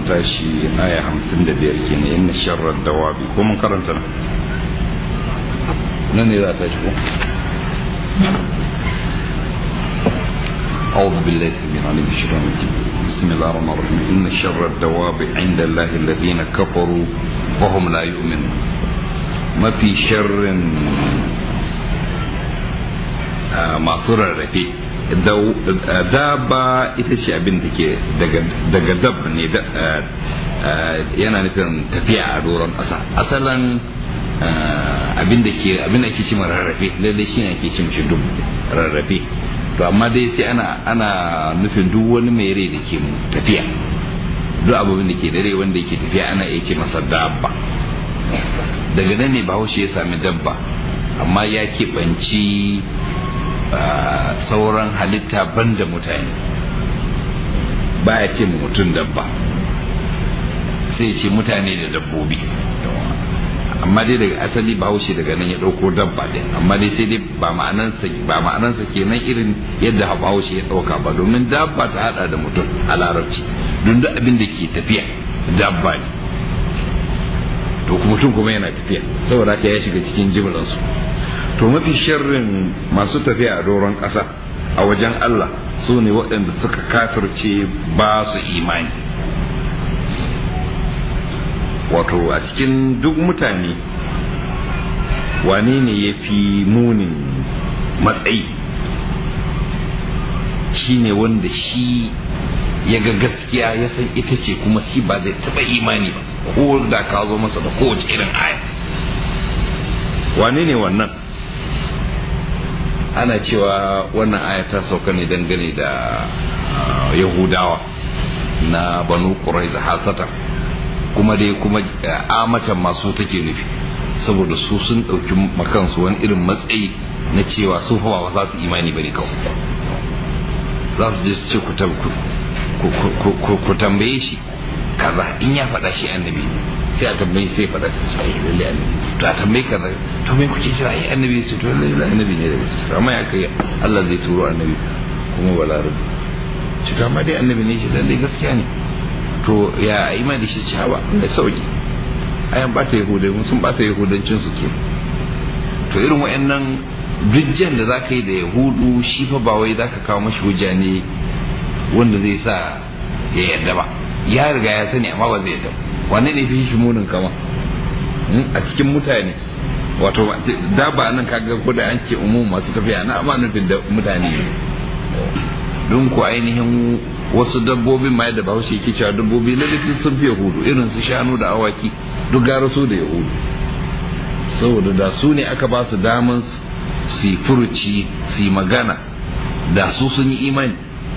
tashi aya hamsin da biyar kenan inna sharrar dawabi ko mun karanta nan nan ne za ta tashi ko أعوذ بالله السميع العليم من الشيطان الرجيم بسم الله الرحمن الرحيم إن شر الدواب عند الله الذين كفروا وهم لا يؤمنون ما في شر masu rarrafe daba ita ce abin da ke daga dab ne yana nufin tafiya a doron ƙasa asalin abin da ke abin da ke ce rarrafe lalle shi ne ake ce mishi duk rarrafe to amma dai sai ana ana nufin duk wani mai rai da ke tafiya duk abubuwan da ke da rai wanda yake tafiya ana iya ce masa dabba daga nan ne bahaushe ya sami dabba amma ya keɓanci sauran halitta banda mutane baya ce mutum dabba sai ce mutane da dabbobi amma dai daga asali bahaushe daga nan ya ɗauko dabba ɗin amma dai sai dai ba ma'anansa ba ma'anansa kenan irin yadda bahaushe ya ɗauka ba domin dabba ta hada da mutum a larabci don duk abin da ke tafiya dabba ne to mutum kuma yana tafiya saboda haka ya shiga cikin jimlansu to mafi sharrin masu tafiya a doron ƙasa a wajen Allah su ne waɗanda suka kafirce ba su imani wato a cikin duk mutane wane ne ya fi munin matsayi shi ne wanda shi ya ga gaskiya ya san ita ce kuma shi ba zai taɓa imani ba ko da ka zo masa da kowace irin aya wane ne wannan ana cewa wannan aya ta sauka ne dangane da yahudawa na banu ƙuraiza hasata kuma dai kuma amatan masu take nufi saboda su sun ɗauki makansu wani irin matsayi na cewa su fa ba za su imani bane kawai za su je su ce ku tambaye shi kaza in ya faɗa shi annabi sai a tambaye sai faɗa su sai lalle annabi to a tambaye kaza to me kuke jira ai annabi sai to lalle annabi ne da gaske amma ya kai Allah zai turo annabi kuma balarabi ci to amma dai annabi ne shi lalle gaskiya ne to ya imani shi ci hawa da sauki ayan bata yahudai mun sun bata yahudancin su ke to irin wayannan bijjan da zaka yi da yahudu shi fa ba wai zaka kawo mashi hujja ne wanda zai sa ya yarda ba ya riga ya sani amma ba zai yarda wanne ne fi shi munin kama a cikin mutane wato da ba nan kaga ko da an ce umum masu tafiya na amma nufin da mutane don ku ainihin wasu dabbobin ma da bahaushe yake cewa dabbobi lalifin sun fi yahudu irin su shanu da awaki duk gara su da yahudu saboda da su ne aka ba su daman su yi furuci su yi magana da su sun yi imani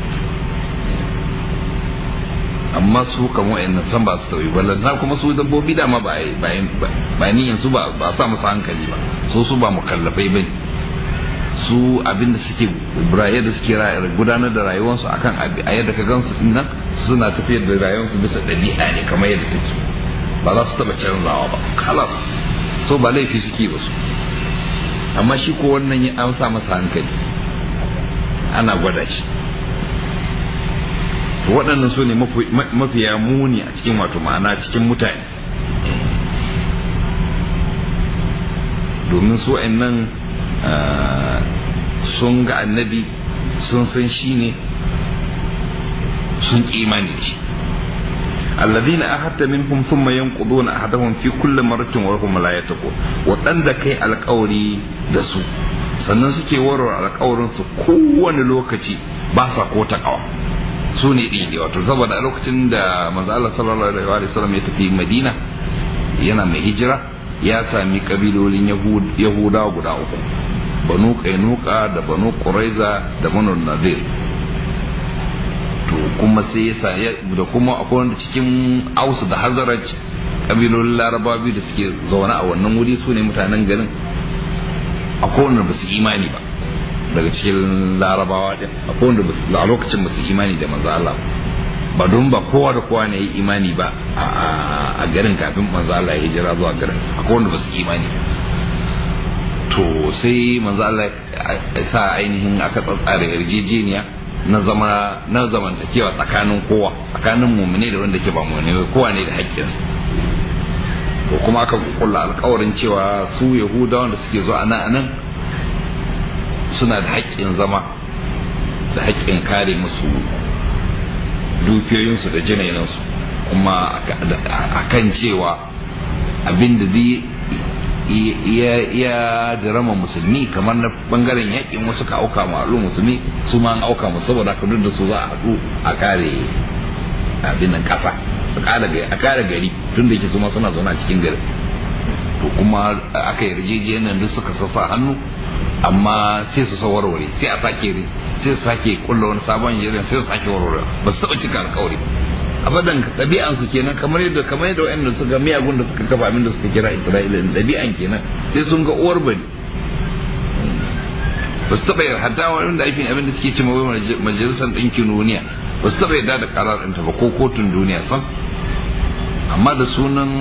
amma su kan wa'annan san ba su tauyi ballan na kuma su dabbobi dama ba ba ni yanzu ba ba sa musu hankali ba su su ba mukallafai bane su abinda suke buraye da suke gudanar da rayuwarsu akan a yadda ka gansu nan suna tafiyar da rayuwarsu bisa ɗabi'a ne kamar yadda take ba za su taɓa canzawa ba kalas so ba laifi suke ba su amma shi ko wannan ya an sa masa hankali ana gwada shi to waɗannan su ne mafiya muni a cikin wato ma'ana cikin mutane domin su nan sun ga annabi sun san shi ne sun imani da shi الذين أحدت منهم ثم ينقضون أحدهم في كل مرة وهم لا يتقون waɗanda kai alƙawari da su sannan suke warware alƙawarin su kowane lokaci ba sa ko takawa su ne ɗin ne wato saboda a lokacin da manzo Allah sallallahu alaihi wa sallam ya tafi Madina yana mai hijira ya sami kabilolin Yahudawa guda uku banu Kainuka da banu Quraiza da banu Nadir to kuma sai ya sa da kuma akwai wanda cikin Aus da Hazraj kabilolin Larabawa biyu da suke zaune a wannan wuri su ne mutanen garin akwai wanda ba su imani ba daga cikin larabawa din akwai wanda a lokacin ba su imani da manzo Allah ba don ba kowa da kowa ne yi imani ba a garin kafin manzo Allah ya hijira zuwa garin akwai wanda ba su imani to sai manzo Allah ya sa ainihin aka tsatsara yarjejeniya na zama na zamantakewa tsakanin kowa tsakanin mumine da wanda ke ba mumine kowa ne da haƙƙinsa to kuma aka kulla alkawarin cewa su yahudawan da suke zo a nan suna da haƙƙin zama da haƙƙin kare musu dukiyoyinsu da jinainansu kuma a kan cewa abin da zai ya dirama musulmi kamar na bangaren yakin wasu ka auka ma al'umma musulmi su ma an auka musu saboda ka duk da su za a haɗu a kare abin nan kasa a kare gari tun da ke su ma suna zaune a cikin gari to kuma aka yarjejeniyar duk suka sassa hannu amma sai su warware sai a sake sai su sake kulla wani sabon yarjejeniya sai su sake warware ba su taɓa cika alkawari abadan ɗabi'an su kenan kamar yadda kamar yadda wa'anda suka miyagun da suka kafa abin da suka kira Isra'ila ɗabi'an kenan sai sun ga uwar bari ba su taɓa yarda hatta wani da aikin abin da suke ce mawai majalisar ɗinkin duniya ba su taɓa yarda da ƙarar ɗinta ba ko kotun duniya sam amma da sunan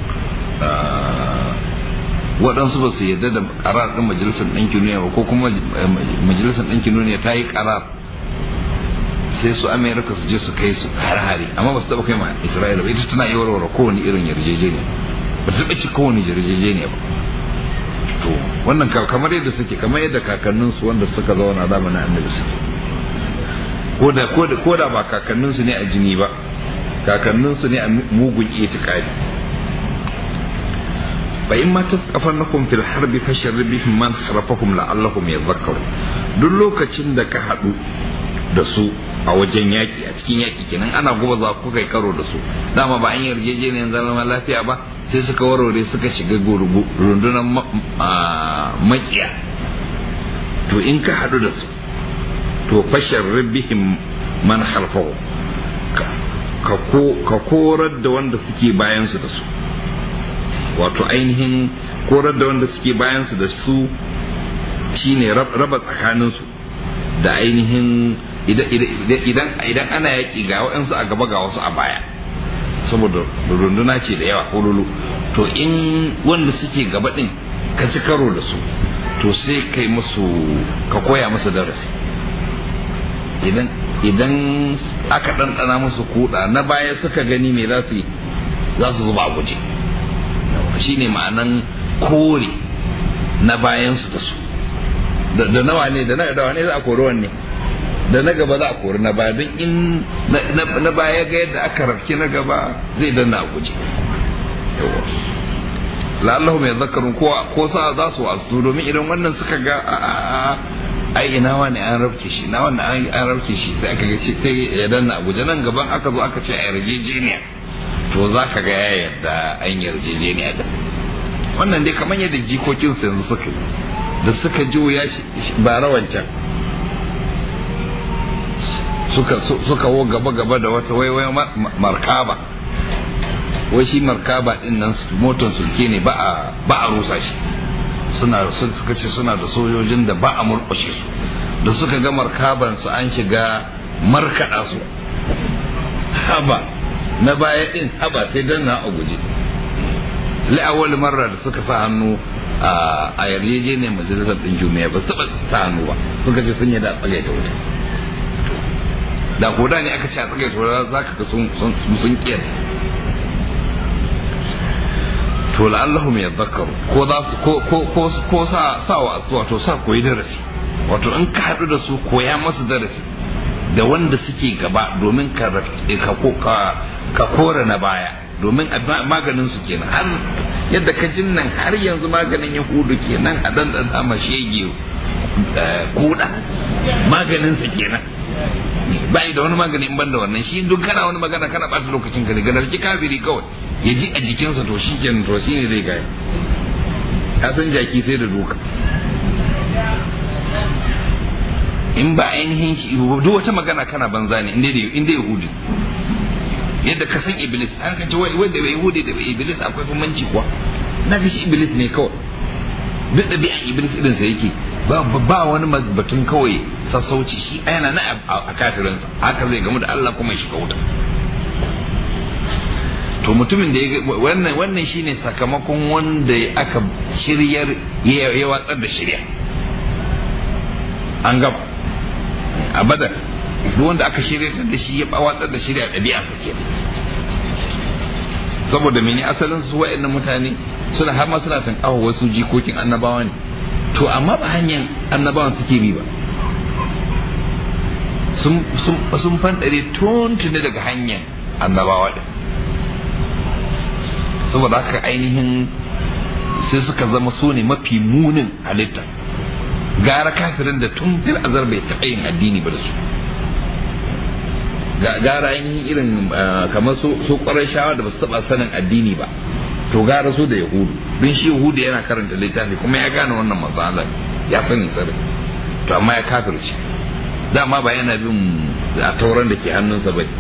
waɗansu ba su yarda da ƙarar ɗin majalisar ɗinkin duniya ba ko kuma majalisar ɗinkin duniya ta yi ƙarar sai su amerika su je su kai su har-hari amma ba su taba kai ma isra'ila ba ita tana yi warware kowane irin yarjejeniya ba ta taba ci kowane yarjejeniya ba to wannan kamar yadda suke kamar yadda kakanninsu wanda suka zauna zamanin annabi suke ko da ko da ba kakanninsu ne a jini ba kakanninsu ne a mugun itikadi fa in ma tasqafannakum fil harbi fasharri bihim man kharafahum la'allahum yadhakkarun duk lokacin da ka hadu da su a wajen yaki a cikin yaki kenan ana goba za ku kai karo da su dama ba an yarjejeniyar zama lafiya ba sai suka warware suka shiga rundunar makiya to in ka hadu da su to fashar bihim man halfahu ka korar da wanda suke bayansu da su wato ainihin korar da wanda suke bayansu da su shine raba tsakaninsu da ainihin idan ana yaƙi ga waɗansu a gaba ga wasu a baya saboda runduna ce da yawa hululu to in wanda suke gaba ɗin ka ci karo da su to sai kai musu ka koya musu darasi idan idan aka ɗanɗana musu kuɗa na baya suka gani me za su yi za su zuba a guje shine ma'anan kore na bayansu da su da nawa ne da nawa ne za a kori wanne da na gaba za a kori na baya don in na baya ga yadda aka rafki na gaba zai danna a guje la'allahu mai zakarun ko sa za su wasu domin idan wannan suka ga ai ina wani an rafke shi na wannan an rafke shi sai aka ga shi sai ya danna a guje nan gaban aka zo aka ce a yarjejeniya to za ka ga ya yarda an yarjejeniya da wannan dai kamar yadda jikokinsu yanzu suka yi da suka juya ba rawancan suka suka wo gaba gaba da wata waiwai markaba wai shi markaba din nan motar sulke ne ba a ba a rusa shi suna suka ce suna da sojojin da ba a murƙushe su da suka ga markaban su an shiga markaɗa su haba na baya din haba sai dan na a guje la'awal marra da suka sa hannu a yarjejeniyar majalisar ɗin jumiya ba su taɓa sa hannu ba suka ce sun yi da tsagaita wuta da koda ne aka ce a tsagaita wuta za ka ga sun kiyar to la'allahum yadhakkaru ko za su ko ko ko sa sa wa asu wato sa koyi darasi wato in ka haɗu da su koya masu darasi da wanda suke gaba domin ka ka kora na baya domin maganin su kenan har yadda ka jin nan har yanzu maganin yahudu kenan a dan dan ma shege kuda maganin su kenan bai da wani magani in banda wannan shi duk kana wani magana kana bata lokacin ka ne ga dalki kafiri kawai ya ji a jikinsa to shi kenan to shi ne zai gaya ka san jaki sai da duka in ba ainihin shi duk wata magana kana banza ne inda yahudi yadda ka san iblis an ka ce wanda bai yahudi da bai iblis akwai bambanci kuwa na fi shi iblis ne kawai duk ɗabi'an iblis irin sa yake ba ba wani batun kawai sassauci shi yana na a kafirinsa haka zai gamu da Allah kuma shi wuta to mutumin da ya wannan wannan shine sakamakon wanda aka shiryar ya watsar da shirya an gaba a badar duk wanda aka shirya da shi ya watsar da shirya ɗabi'a sa kenan saboda mene asalin su wa'annan mutane suna har ma suna tankawa wasu jikokin annabawa ne to amma ba hanyar annabawan suke bi ba sun fanɗare tuntuni daga hanyar annabawa ɗin saboda haka ainihin sai suka zama su ne mafi munin halitta gara kafirin da tun fil azar bai taɓa yin addini ba da su gara ainihin irin kamar su ƙwarar shawa da ba su taɓa sanin addini ba to gara su da yahudu don shi yahudu yana karanta littafi kuma ya gane wannan matsalar ya sani sirri to amma ya kafirce dama ba yana bin a tauran da ke hannunsa bai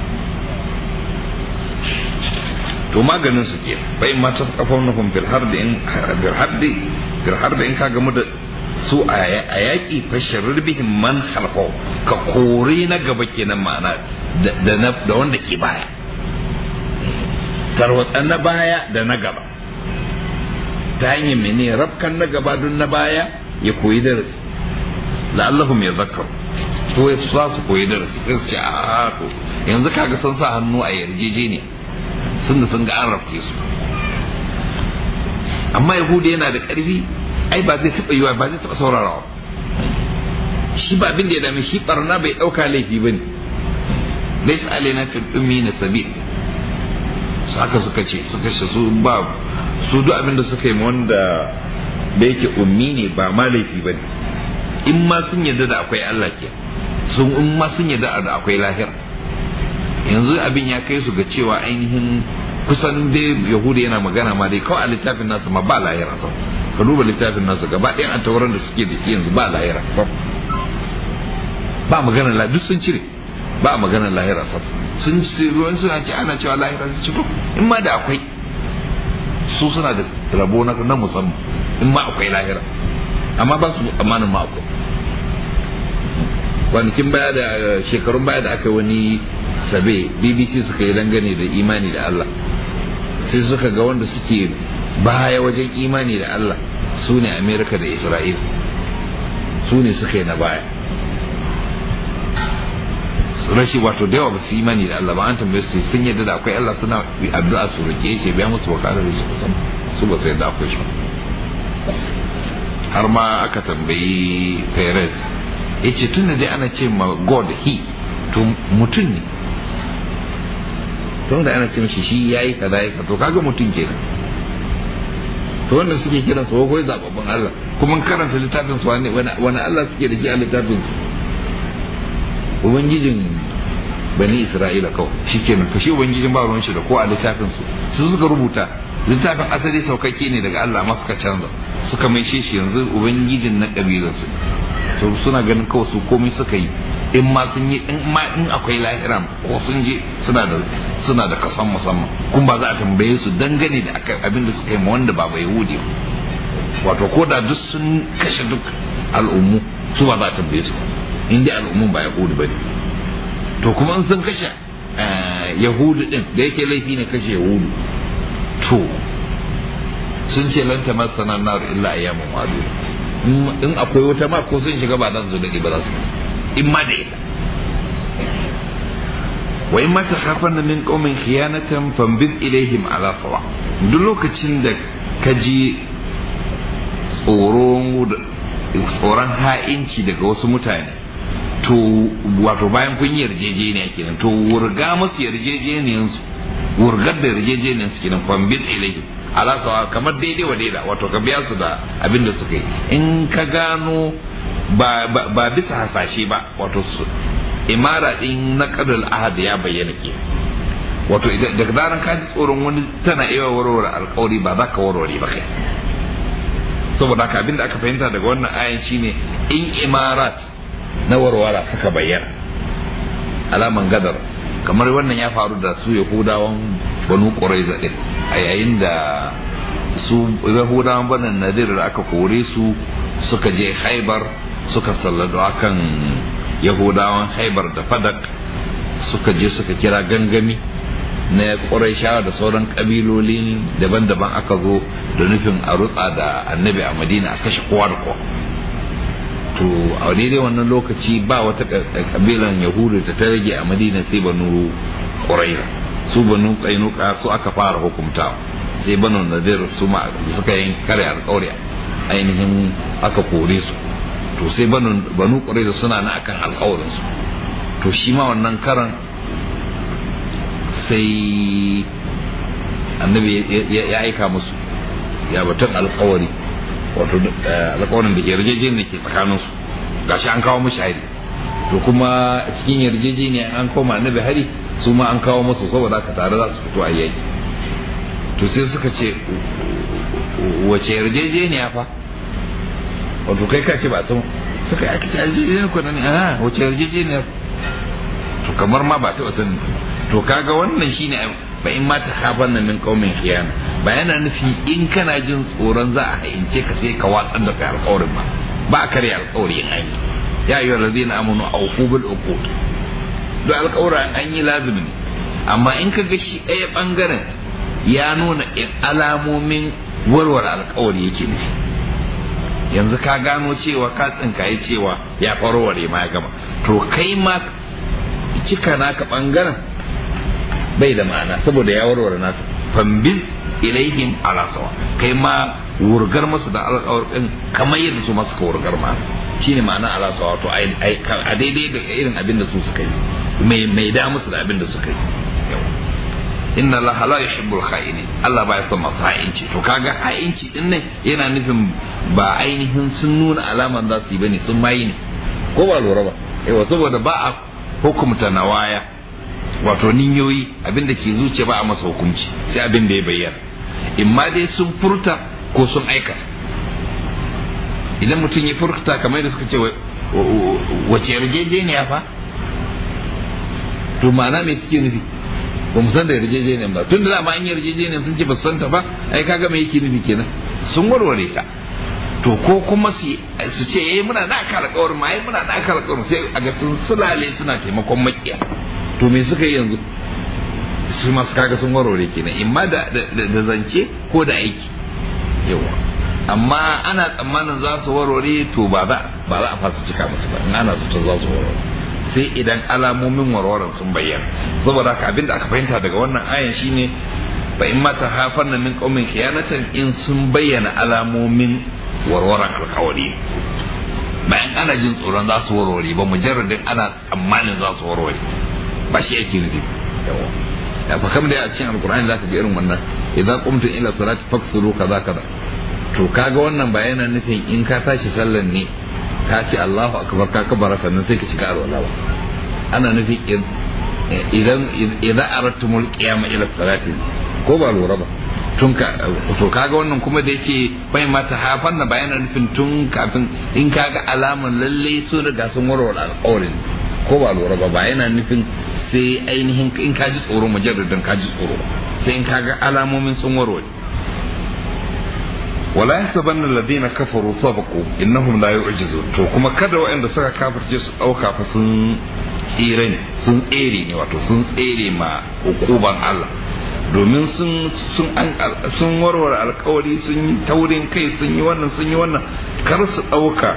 to maganin su ke bai ma ta kafan nufin fil harbi in fil harbi fil harbi in ka gamu da su a yaƙi fashirar bihin man halfau ka kore na gaba kenan ma'ana da wanda ke baya tarwatsa na baya da na gaba ta hanyar mene rafkan na gaba don na baya ya koyi darasi la'allahum ya zakar to ya za su koyi darasi sai su ce a to yanzu kaga sun sa hannu a yarjejeniya sun da sun ga an rafke su amma yahudu yana da ƙarfi ai ba zai taɓa yiwa ba zai taɓa saurarawa shi ba abin da ya dame shi barna bai ɗauka laifi ba ne laisa alaina fil ummi na sabil su haka suka ce suka ce su ba su duk abin da suka yi wanda da yake ummi ne ba ma laifi ba ne in ma sun yarda da akwai Allah ke sun in ma sun yarda da akwai lahira yanzu abin ya kai su ga cewa ainihin kusan dai yahudu yana magana ma dai kawai a littafin nasu ma ba lahira sau ka duba littafin nasu gaba ɗayan an tauran da suke da shi yanzu ba lahira sau ba magana la duk sun cire ba magana lahira sau sun ruwan suna ce ana cewa lahira su ci in ma da akwai su suna da rabo na musamman in ma akwai lahira amma ba su amanin ma akwai kwanakin baya da shekarun baya da aka wani sabe bbc suka yi dangane da imani da allah sai suka ga wanda suke baya wajen imani da allah su ne amerika da isra'il su ne suka yi na baya rashi wato da yawa ba su imani da allah ba an tambaye su sun yadda da akwai allah suna addu'a su rike shi biya musu bukatar da su su ba su yadda akwai shi har ma aka tambayi Perez ya ce tun da dai ana ce ma God he to mutum ne tun da ana ce mashi shi ya yi kaza ya to kaga mutum kenan to wannan suke kiran su ko zababban Allah kuma karanta littafin su wani wani Allah suke da shi a littafin su ubangijin bani Isra'ila kawai shikenan to shi ubangijin ba ruwan shi da ko a littafin su su suka rubuta littafin asali saukakke ne daga Allah ma suka canza suka mai shi yanzu ubangijin na kabilarsu to suna ganin kawai su komai suka yi in ma sun yi in ma in akwai lahira ko sun je suna da suna da kasan musamman kun ba za a tambaye su dangane da abin da suka yi ma wanda ba bai yahudi wato ko da duk sun kashe duk al'ummu su ba za a tambaye su in dai al'ummun ba yahudi ba ne to kuma in sun kashe yahudu din da yake laifi ne kashe yahudu to sun ce lan ta masana nar illa ayyamun wadu in akwai wata ma ko sun shiga ba zan zo dade ba za su in ma da ita wa in ma takhafan min qaumin khiyanatan fambid ilaihim ala sawa duk lokacin da ka ji tsoron tsoron ha'inci daga wasu mutane to wato bayan kun yi yarjejeniya kenan to wurga musu yarjejeniyansu wurgar da yarjejeniyar su kenan fambin ilahi ala sawa kamar daidai wa daida wato ka biya su da abin da suka yi in ka gano ba bisa hasashe ba wato su imara din na kadal ahad ya bayyana ke wato daga zaran ka ji tsoron wani tana iya warware alkawari ba za ka warware ba kai saboda haka abin da aka fahimta daga wannan ayan shine in imarat na warwara suka bayyana alaman gadar kamar wannan ya faru da su yahudawan banu ƙuraiza ɗin a yayin da su yahudawan banan nadir da aka kore su suka je haibar suka sallado akan yahudawan haibar da fadak suka je suka kira gangami na ƙuraishawa da sauran ƙabiloli daban-daban aka zo da nufin a rutsa da annabi a madina a kashe kowa da kowa to a daidai wannan lokaci ba wata kabilan yahudu da ta rage a madina sai banu ƙuraiza su banu kainuka su aka fara hukumta sai banu nadir su ma suka yin kare alƙawari ainihin aka kore su to sai banu banu ƙuraiza suna na akan alƙawarin su to shi ma wannan karan sai annabi ya aika musu ya batun alƙawari wato alƙawarin da yarjejeniyar ke tsakaninsu gashi an kawo mushi hari to kuma cikin yarjejeniya an koma annabi hari su ma an kawo musu saboda haka tare za su fito a yaki to sai suka ce wace yarjejeniya fa wato kai ka ce ba ta suka yi ake ce yarjejeniyar ku ne a wace yarjejeniya to kamar ma ba ta wata to kaga wannan shine ba in ma ta kafan min qaumin khiyana ba yana nufi in kana jin tsoron za a haince ka sai ka watsar da kai alƙawarin ba ba a karya alƙawari in an yi ya ayyuhal ladina amanu awfu bil uqud duk alƙawarin an yi lazimi ne amma in ka ga shi ɗaya bangaren ya nuna alamomin warware alƙawari yake nufi yanzu ka gano cewa ka tsinkaye cewa ya warware ma ya gama to kai ma cika naka bangaren bai da ma'ana saboda ya warware nasa fambil ilaihim ala sawa kai ma wurgar masu da alƙawarin kamar yadda su masu ka wurgar ma shine ma'ana ala sawa to a daidai da irin abin da su suka yi mai mai da musu da abin da suka yi inna Allah la yuhibbul kha'inin Allah ba ya son masu ha'inci to kaga ha'inci din nan yana nufin ba ainihin sun nuna alaman za su yi bane sun mayi ne ko ba lura ba yawa saboda ba a hukumta nawaya wato ninyoyi abin da ke zuciya ba a masa hukunci sai abin da ya bayyana imma dai sun furta ko sun aikata idan mutum ya furta kamar da suka ce wace yarjejeniya fa to ma'ana me suke nufi ba mu san da yarjejeniyan ba tun da dama an yarjejeniyan sun ce ba su santa ba ai kaga me yake nufi kenan sun warware ta to ko kuma su ce eh muna na aka alƙawarin ma ai muna na aka alƙawarin sai a ga sun sulale suna taimakon makiya to me suka yi yanzu su masu kaga sun warware kenan imma da da zance ko da aiki yawa amma ana tsammanin za su warware to ba za ba za a fasa cika musu ba in ana zato za su warware sai idan alamomin warwaran sun bayyana saboda haka abinda aka fahimta daga wannan ayan shine fa in mata hafanna min qaumin khiyanatan in sun bayyana alamomin warwaran alkawari bayan ana jin tsoron za su warware ba mujarradin ana tsammanin za su warware ba shi yake nufi yawa ya fa kam da a cikin alkur'ani zaka ga irin wannan idan qumtum ila salati faksuru kaza kaza to kaga wannan ba yana nufin in ka tashi sallan ne ka ce Allahu akbar ka kabara sannan sai ka shiga alwala ba ana nufin idan idan aradtumul qiyama ila salati ko ba lura ba tun ka to kaga wannan kuma da yake bai mata hafan na bayanan nufin tun kafin in kaga alaman lalle sun riga sun warware alƙawarin ko ba lura ba ba yana nufin sai ainihin in ka ji tsoro mujarradin ka ji tsoro sai in kaga alamomin sun warware wala yahsabanna alladhina kafaru sabaqu innahum la yu'jizun to kuma kada waɗanda suka kafirce su dauka fa sun tsere ne sun tsere ne wato sun tsere ma hukuban Allah domin sun sun sun warware alkawari sun yi taurin kai sun yi wannan sun yi wannan kar su dauka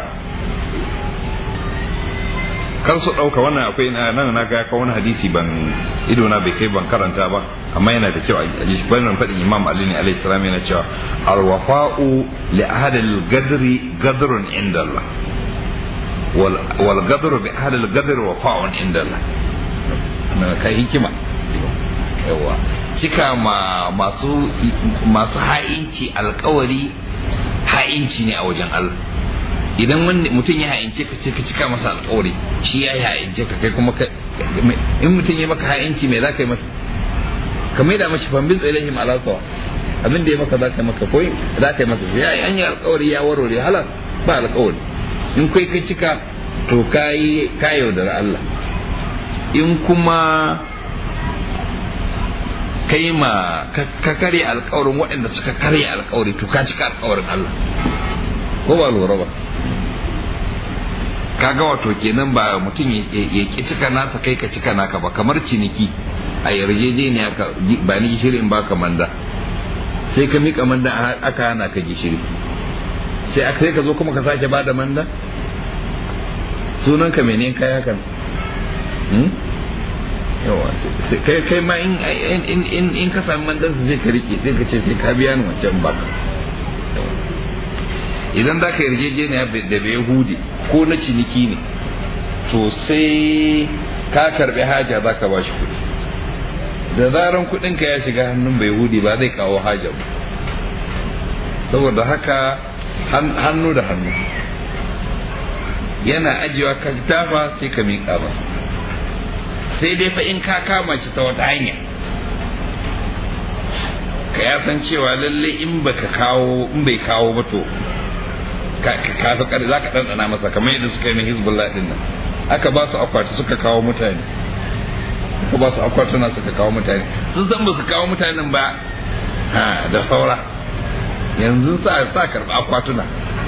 kar su ɗauka wannan akwai nan na ga ka wani hadisi ban ido na bai kai ban karanta ba amma yana da kyau a ji shi bayan faɗin imam ali ne alaihi salam yana cewa alwafa'u li ahad al-gadri gadrun inda Allah wal wal gadru bi ahad al-gadri wafa'un inda Allah na kai hikima yawa cika ma masu masu ha'inci alkawari ha'inci ne a wajen Allah idan wani mutum ya ha'ince ka ce ka cika masa alƙawari shi ya yi ha'ince ka kai kuma ka in mutum ya maka ha'inci me za ka yi masa ka mai da mashi fambin tsailahim ala sawa abin da ya maka za ka yi maka koyi za ka yi masa sai ya yi an yi alƙawari ya warware halas ba alƙawari in kai ka cika to ka yi ka yaudara Allah in kuma kai ma ka karya alƙawarin waɗanda suka karya alƙawari to ka cika alƙawarin Allah ko ba lura ba kaga wato kenan ba mutum ya ki cika nasa kai ka cika naka ba kamar ciniki a yarjejeniya ka ba ni gishiri in baka manda sai ka mika manda aka hana ka gishiri sai aka sai ka zo kuma ka sake bada manda sunan ka mene kai hakan yawa kai kai ma in in in ka sami mandan su zai ka rike sai ka ce sai ka biya ni wancan baka idan za ka yarjejeniya da bai yahudi ko na ciniki ne to sai ka karbi haja za ka ba shi kuɗi da zaran kuɗinka ya shiga hannun bai yahudi ba zai kawo haja ba saboda haka hannu da hannu yana ajiyewa ka tafa sai ka miƙa masa sai dai fa in ka kama shi ta wata hanya ka ya san cewa lalle in baka kawo in bai kawo ba to ka fi kare za ka ɗanɗana masa kamar yadda suka yi na hezbollah ɗin nan aka ba su akwati suka kawo mutane aka ba su akwatuna suka kawo mutane sun san ba su kawo mutanen ba ha da saura yanzu sa sa karɓi akwatuna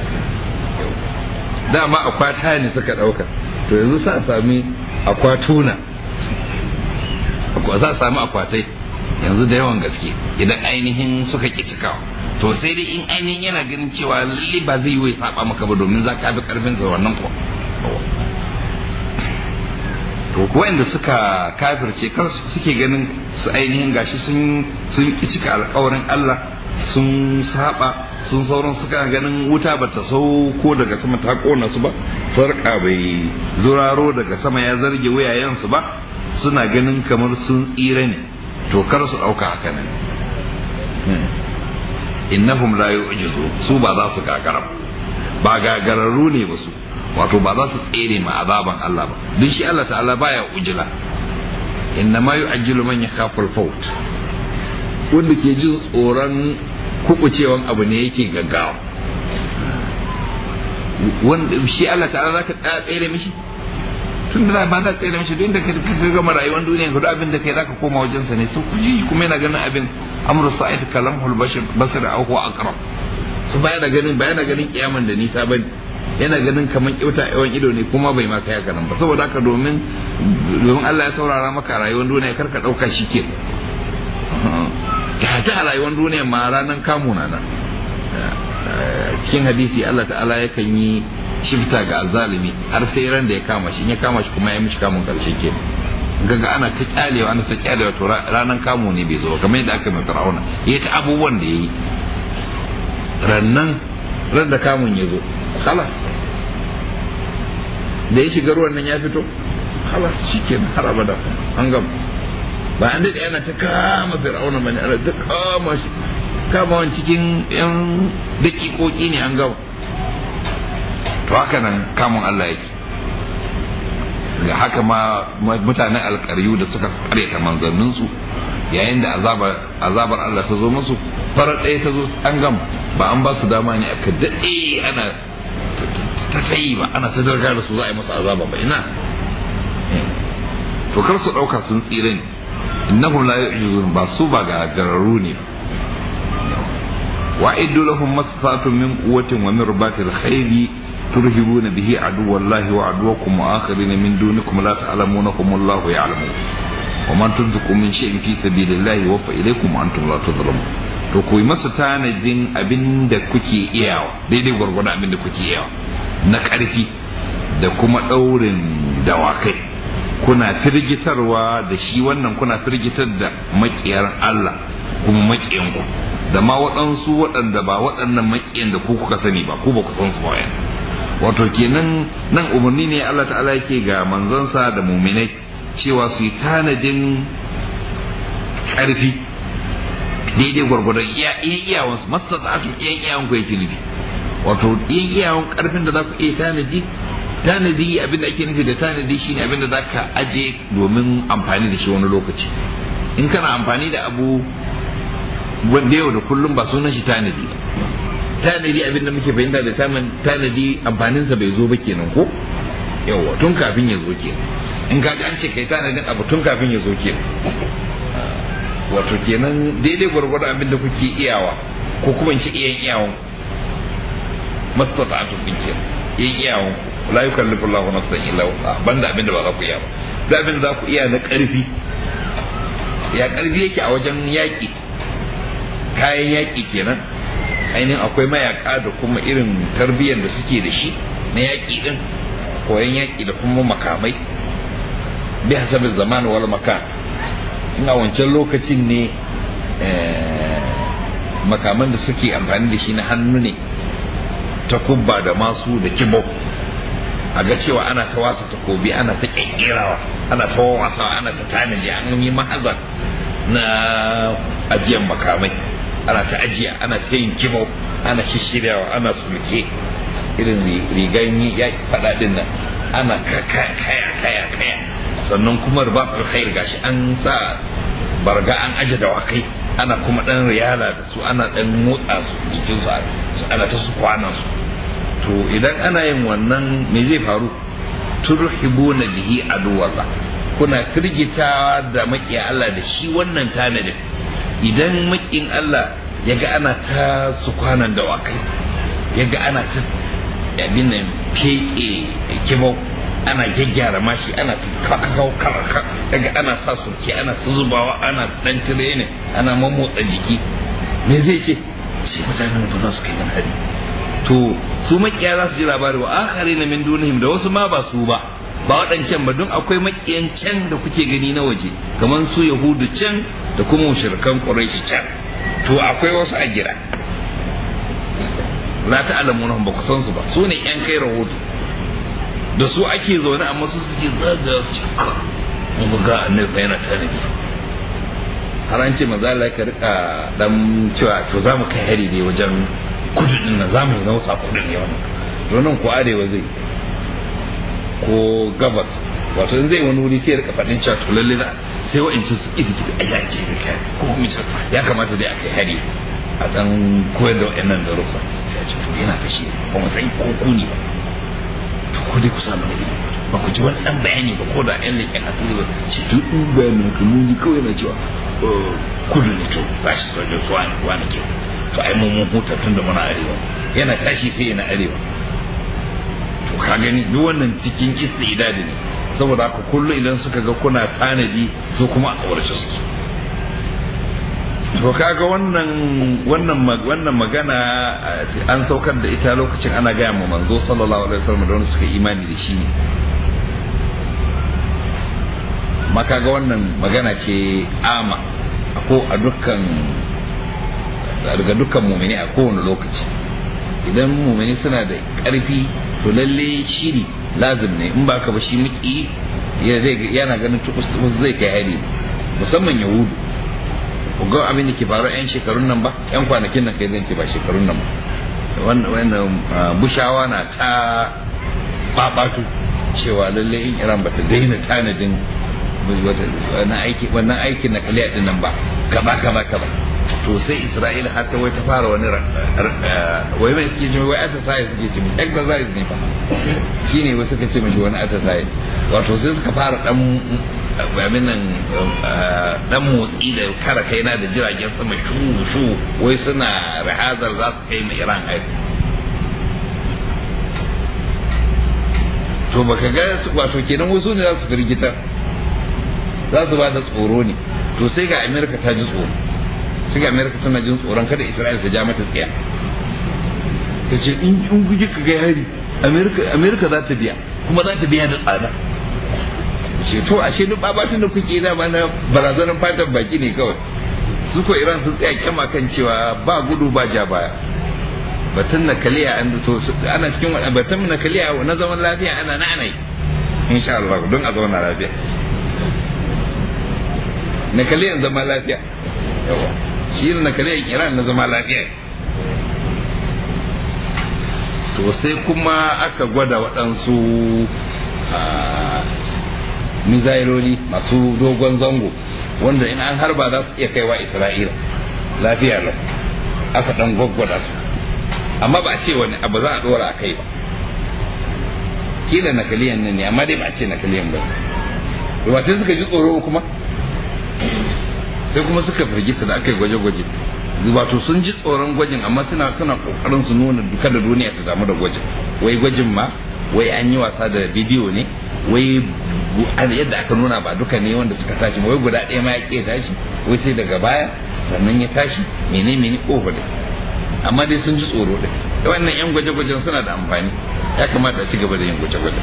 dama akwata ne suka ɗauka to yanzu sa sami akwatuna za a sami akwatai yanzu da yawan gaske idan ainihin suka ƙi cikawa to sai dai in ainihin yana ganin cewa lalle ba zai yi wai saba maka ba domin za ka bi karfin sa wannan ko to wanda suka kafirce kar suke ganin su ainihin gashi sun sun ki cika alƙawarin Allah sun saba sun sauran suka ganin wuta ba ta sauko daga sama ta kona su ba sarka bai zuraro daga sama ya zarge wuyayensu ba suna ganin kamar sun tsira ne to kar su ɗauka haka nan innahum la yu'jizu su ba za su gagara ba gagararru ne ba su wato ba za su tsere ma azaban Allah ba duk shi Allah ta'ala baya ujila inna ma yu'ajjilu man yakhafu al-faut wanda ke jin tsoron kukucewan abu ne yake gaggawa wanda shi Allah ta'ala zaka tsere mishi tun da ba za tsere mishi duk da ka gama rayuwar duniya ka duk abin da kai zaka koma wajensa ne sun kuji kuma yana ganin abin amru sa'id kalamul bashir basir aw huwa aqrab su baya da ganin baya da ganin kiyaman da nisa bane yana ganin kaman kyauta yawan ido ne kuma bai ma kai haka nan ba saboda haka domin domin Allah ya saurara maka rayuwar duniya kar ka dauka shi ke ta a rayuwar duniya ma ranan kamu na nan cikin hadisi Allah ta'ala yakan yi shifta ga azalimi har sai ran da ya kama shi in ya kama shi kuma ya mishi kamun karshe ke gaga ana ta kyalewa ana ta kyalewa to ranan kamu ne bai zo kamar yadda aka mai fir'auna ya ta abubuwan da yayi rannan ran da kamun ya zo khalas da ya shiga ruwan nan ya fito khalas shikenan har abada an gama ba an daɗe ana ta kama fir'auna bane ana ta kama shi kama wani cikin yan dakikoki ne an gama to haka nan kamun Allah yake ga haka ma mutanen alkaryu da suka karyata manzanninsu yayin da azabar Allah ta zo musu farar ɗaya ta zo an gama ba an ba su dama ne aka daɗe ana ta tsayi ba ana ta darga da su za a yi musu azaba ba ina to kar su ɗauka sun tsira ne innahum la yu'jizun ba su ba ga gararru ne wa'iddu lahum masfatun min quwwatin wa min ribatil khayli ترهبون به عدو الله وعدوكم وآخرين من دونكم لا تعلمونكم الله يعلم وما تنفقوا من شيء في سبيل الله يوفى إليكم وأنتم لا تظلمون to ku yi masa tanadin abin da kuke iyawa daidai gwargwado abin da kuke iyawa na ƙarfi da kuma ɗaurin dawakai kuna firgitarwa da shi wannan kuna firgitar da maƙiyar Allah kuma maƙiyanku da ma waɗansu waɗanda ba waɗannan maƙiyan da ku kuka sani ba ku ba ku san su ba wato kenan nan umarni ne Allah ta'ala yake ga manzansa da muminai cewa su yi tanadin ƙarfi daidai gwargwadon iya iyawan su masu tsatsu iya iyawan ku yake nufi wato iya iyawan ƙarfin da za ku iya tanadi tanadi abin da ake nufi da tanadi shine abin da za ka aje domin amfani da shi wani lokaci in kana amfani da abu wanda yau da kullum ba sunan shi tanadi ba tanadi abin da muke fahimta da tanadi amfaninsa bai zo ba kenan ko yawa tun kafin ya zo kenan in ka an ce kai tanadin abu tun kafin ya zo kenan wato kenan daidai gwargwado abin da kuke iyawa ko kuma in ce iyan iyawan mastata atu kun kenan iyan iyawan ku la yukallifu Allahu nafsan illa wusa banda abin da ba za ku iya ba da abin za ku iya na karfi ya karfi yake a wajen yaƙi kayan yaƙi kenan ainihin akwai mayaka da kuma irin tarbiyyar da suke da shi na yaƙi din koyon yaƙi da kuma makamai bi hasabin zaman wal makan in a wancan lokacin ne makaman da suke amfani da shi na hannu ne ta kubba da masu da kibau a ga cewa ana ta wasa takobi ana ta ƙirƙirawa ana ta wasawa ana ta tanaji an yi mahazar na ajiyan makamai ana ta ajiya ana ta yin kibau ana shishiryawa ana sulke irin rigan ya faɗa din nan ana kaya kaya kaya sannan kuma ribatul khair gashi an sa barga an aje dawakai ana kuma dan riyala da su ana dan motsa su jikin su ana ta su kwana su to idan ana yin wannan me zai faru turhibuna bihi aduwallah kuna firgitawa da makiya Allah da shi wannan tanadin idan makin Allah yaga ana ta su kwanan dawakai yaga ana ta abin nan feke kibau ana gyaggyara mashi ana kakau karaka daga ana sa surke ana ta zubawa ana dan tire ne ana mamotsa jiki me zai ce ce mutanen ba za su kai nan hari to su makiya za su ji labari wa akhari na min dunihim da wasu ma ba su ba ba waɗancan ba don akwai makiyan can da kuke gani na waje kamar su yahudu can da kuma mushrikan quraish can to akwai wasu a gida la ta'lamuna ba ku san su ba su ne yan kai rahoto da su ake zaune amma su suke zaga su cika mun ga annabi yana tare da har an ce maza Allah ka rika dan cewa to za mu kai hari ne wajen kudu din nan za mu nausa kudu ne wannan to nan ko arewa zai ko gabas wato in zai wani wuri sai ya rika faɗin cewa to lalle na sai wa'ancin su ita kiɗi ayya ce da kai ko kuma ya kamata dai a kai hari a dan koyar da wa'annan darussa sai a ce to yana kashe ba mu san ko ku ne ba ko dai ku samu ne ba ku ji wani dan bayani ba ko da yan leƙen asiri ba ce duk in bayanin ka mun ji kawai na cewa kudu ne to ba shi sojan su wani wani ke to ai mun mun huta tun da muna arewa yana tashi sai yana arewa to ka gani duk wannan cikin istidadi ne saboda haka kullu idan suka ga kuna tanadi su kuma a tsawarce suke to kaga wannan wannan wannan magana an saukar da ita lokacin ana gaya ma manzo sallallahu alaihi wasallam da wanda suka imani da shi ne makaga wannan magana ce ama ko a dukkan daga dukkan mumini a kowane lokaci idan mumini suna da ƙarfi to lalle shiri lazim ne in ba ka ba shi miki yana ganin tukus zai kai hari musamman yahudu ga abin da ke faru yan shekarun nan ba yan kwanakin nan kai zan ce ba shekarun nan ba wannan bushawa na ta babatu cewa lalle in iran ba ta daina tanadin wannan aiki wannan aikin na kaliya din nan ba kaza kaza kaza to sai isra'ila har ta wai ta fara wani wai mai suke ce wai exercise suke ce exercise ne fa shine wai suka ce mishi wani exercise wato sai suka fara dan abin nan dan motsi da kara kaina da jiragen sama shu shu wai suna rahazar za su kai mai iran aiki to baka ga wato kenan wasu ne za su firgitar za su ba da tsoro ne to sai ga amerika ta ji tsoro sai ga amerika tana jin tsoron kada isra'ila ta ja mata tsaya ta ce in guje ka ga hari amerika za ta biya kuma za ta biya da tsada ce to ashe duk babatun da kuke da na barazanar fatan baki ne kawai su ko iran sun tsaya kyama kan cewa ba gudu ba ja baya batun na kaliya an to ana cikin wani batun na kaliya na zaman lafiya ana na ana yi insha Allah don a zauna lafiya na kaliyan zama lafiya yawa shi na kaliyan iran na zama lafiya to sai kuma aka gwada waɗansu mizailoli masu dogon zango wanda in an harba za su iya kaiwa isra'ila lafiya lau aka dan gwaggwada su amma ba a ce wani abu za a dora a kai ba kila nakaliyan nan ne amma dai ba a ce nakaliyan ba ba sai suka ji tsoro kuma sai kuma suka firgita da aka yi gwaje-gwaje wato sun ji tsoron gwajin amma suna suna kokarin su nuna duka da duniya ta damu da gwajin wai gwajin ma wai an yi wasa da bidiyo ne wai yadda aka nuna ba duka ne wanda suka tashi wai guda ɗaya ma ya ƙe tashi wai sai daga baya sannan ya tashi mene mene over da amma dai sun ji tsoro da wannan yan gwaje-gwajen suna da amfani ya kamata a ci gaba da yin gwaje-gwaje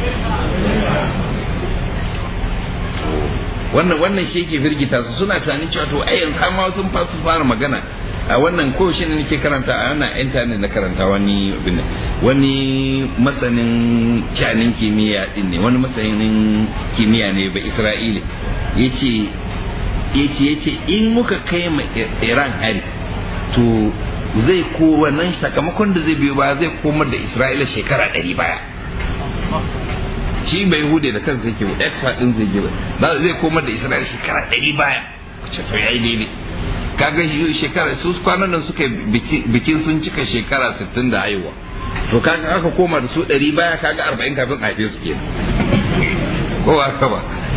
wannan wannan shi yake firgita su suna tunanin cewa to ai yanzu ma sun fasu fara magana a wannan ko shi ne nake karanta a wannan internet na karanta wani wani masanin shanin kimiyya din ne wani masanin kimiyya ne ba Isra'ila yace yace yace in muka kai ma Iran hari to zai ko wannan sakamakon da zai biyo ba zai komar da Isra'ila shekara ɗari baya shi bai hude da kansa yake ba expert din zai ba zai komar da Isra'ila shekara ɗari baya ce to yayi daidai kaga shekara su kwanan nan suka bikin sun cika shekara 60 da haihuwa to kaga aka koma da su 100 baya kaga 40 kafin a haife su kenan ko ba ka ba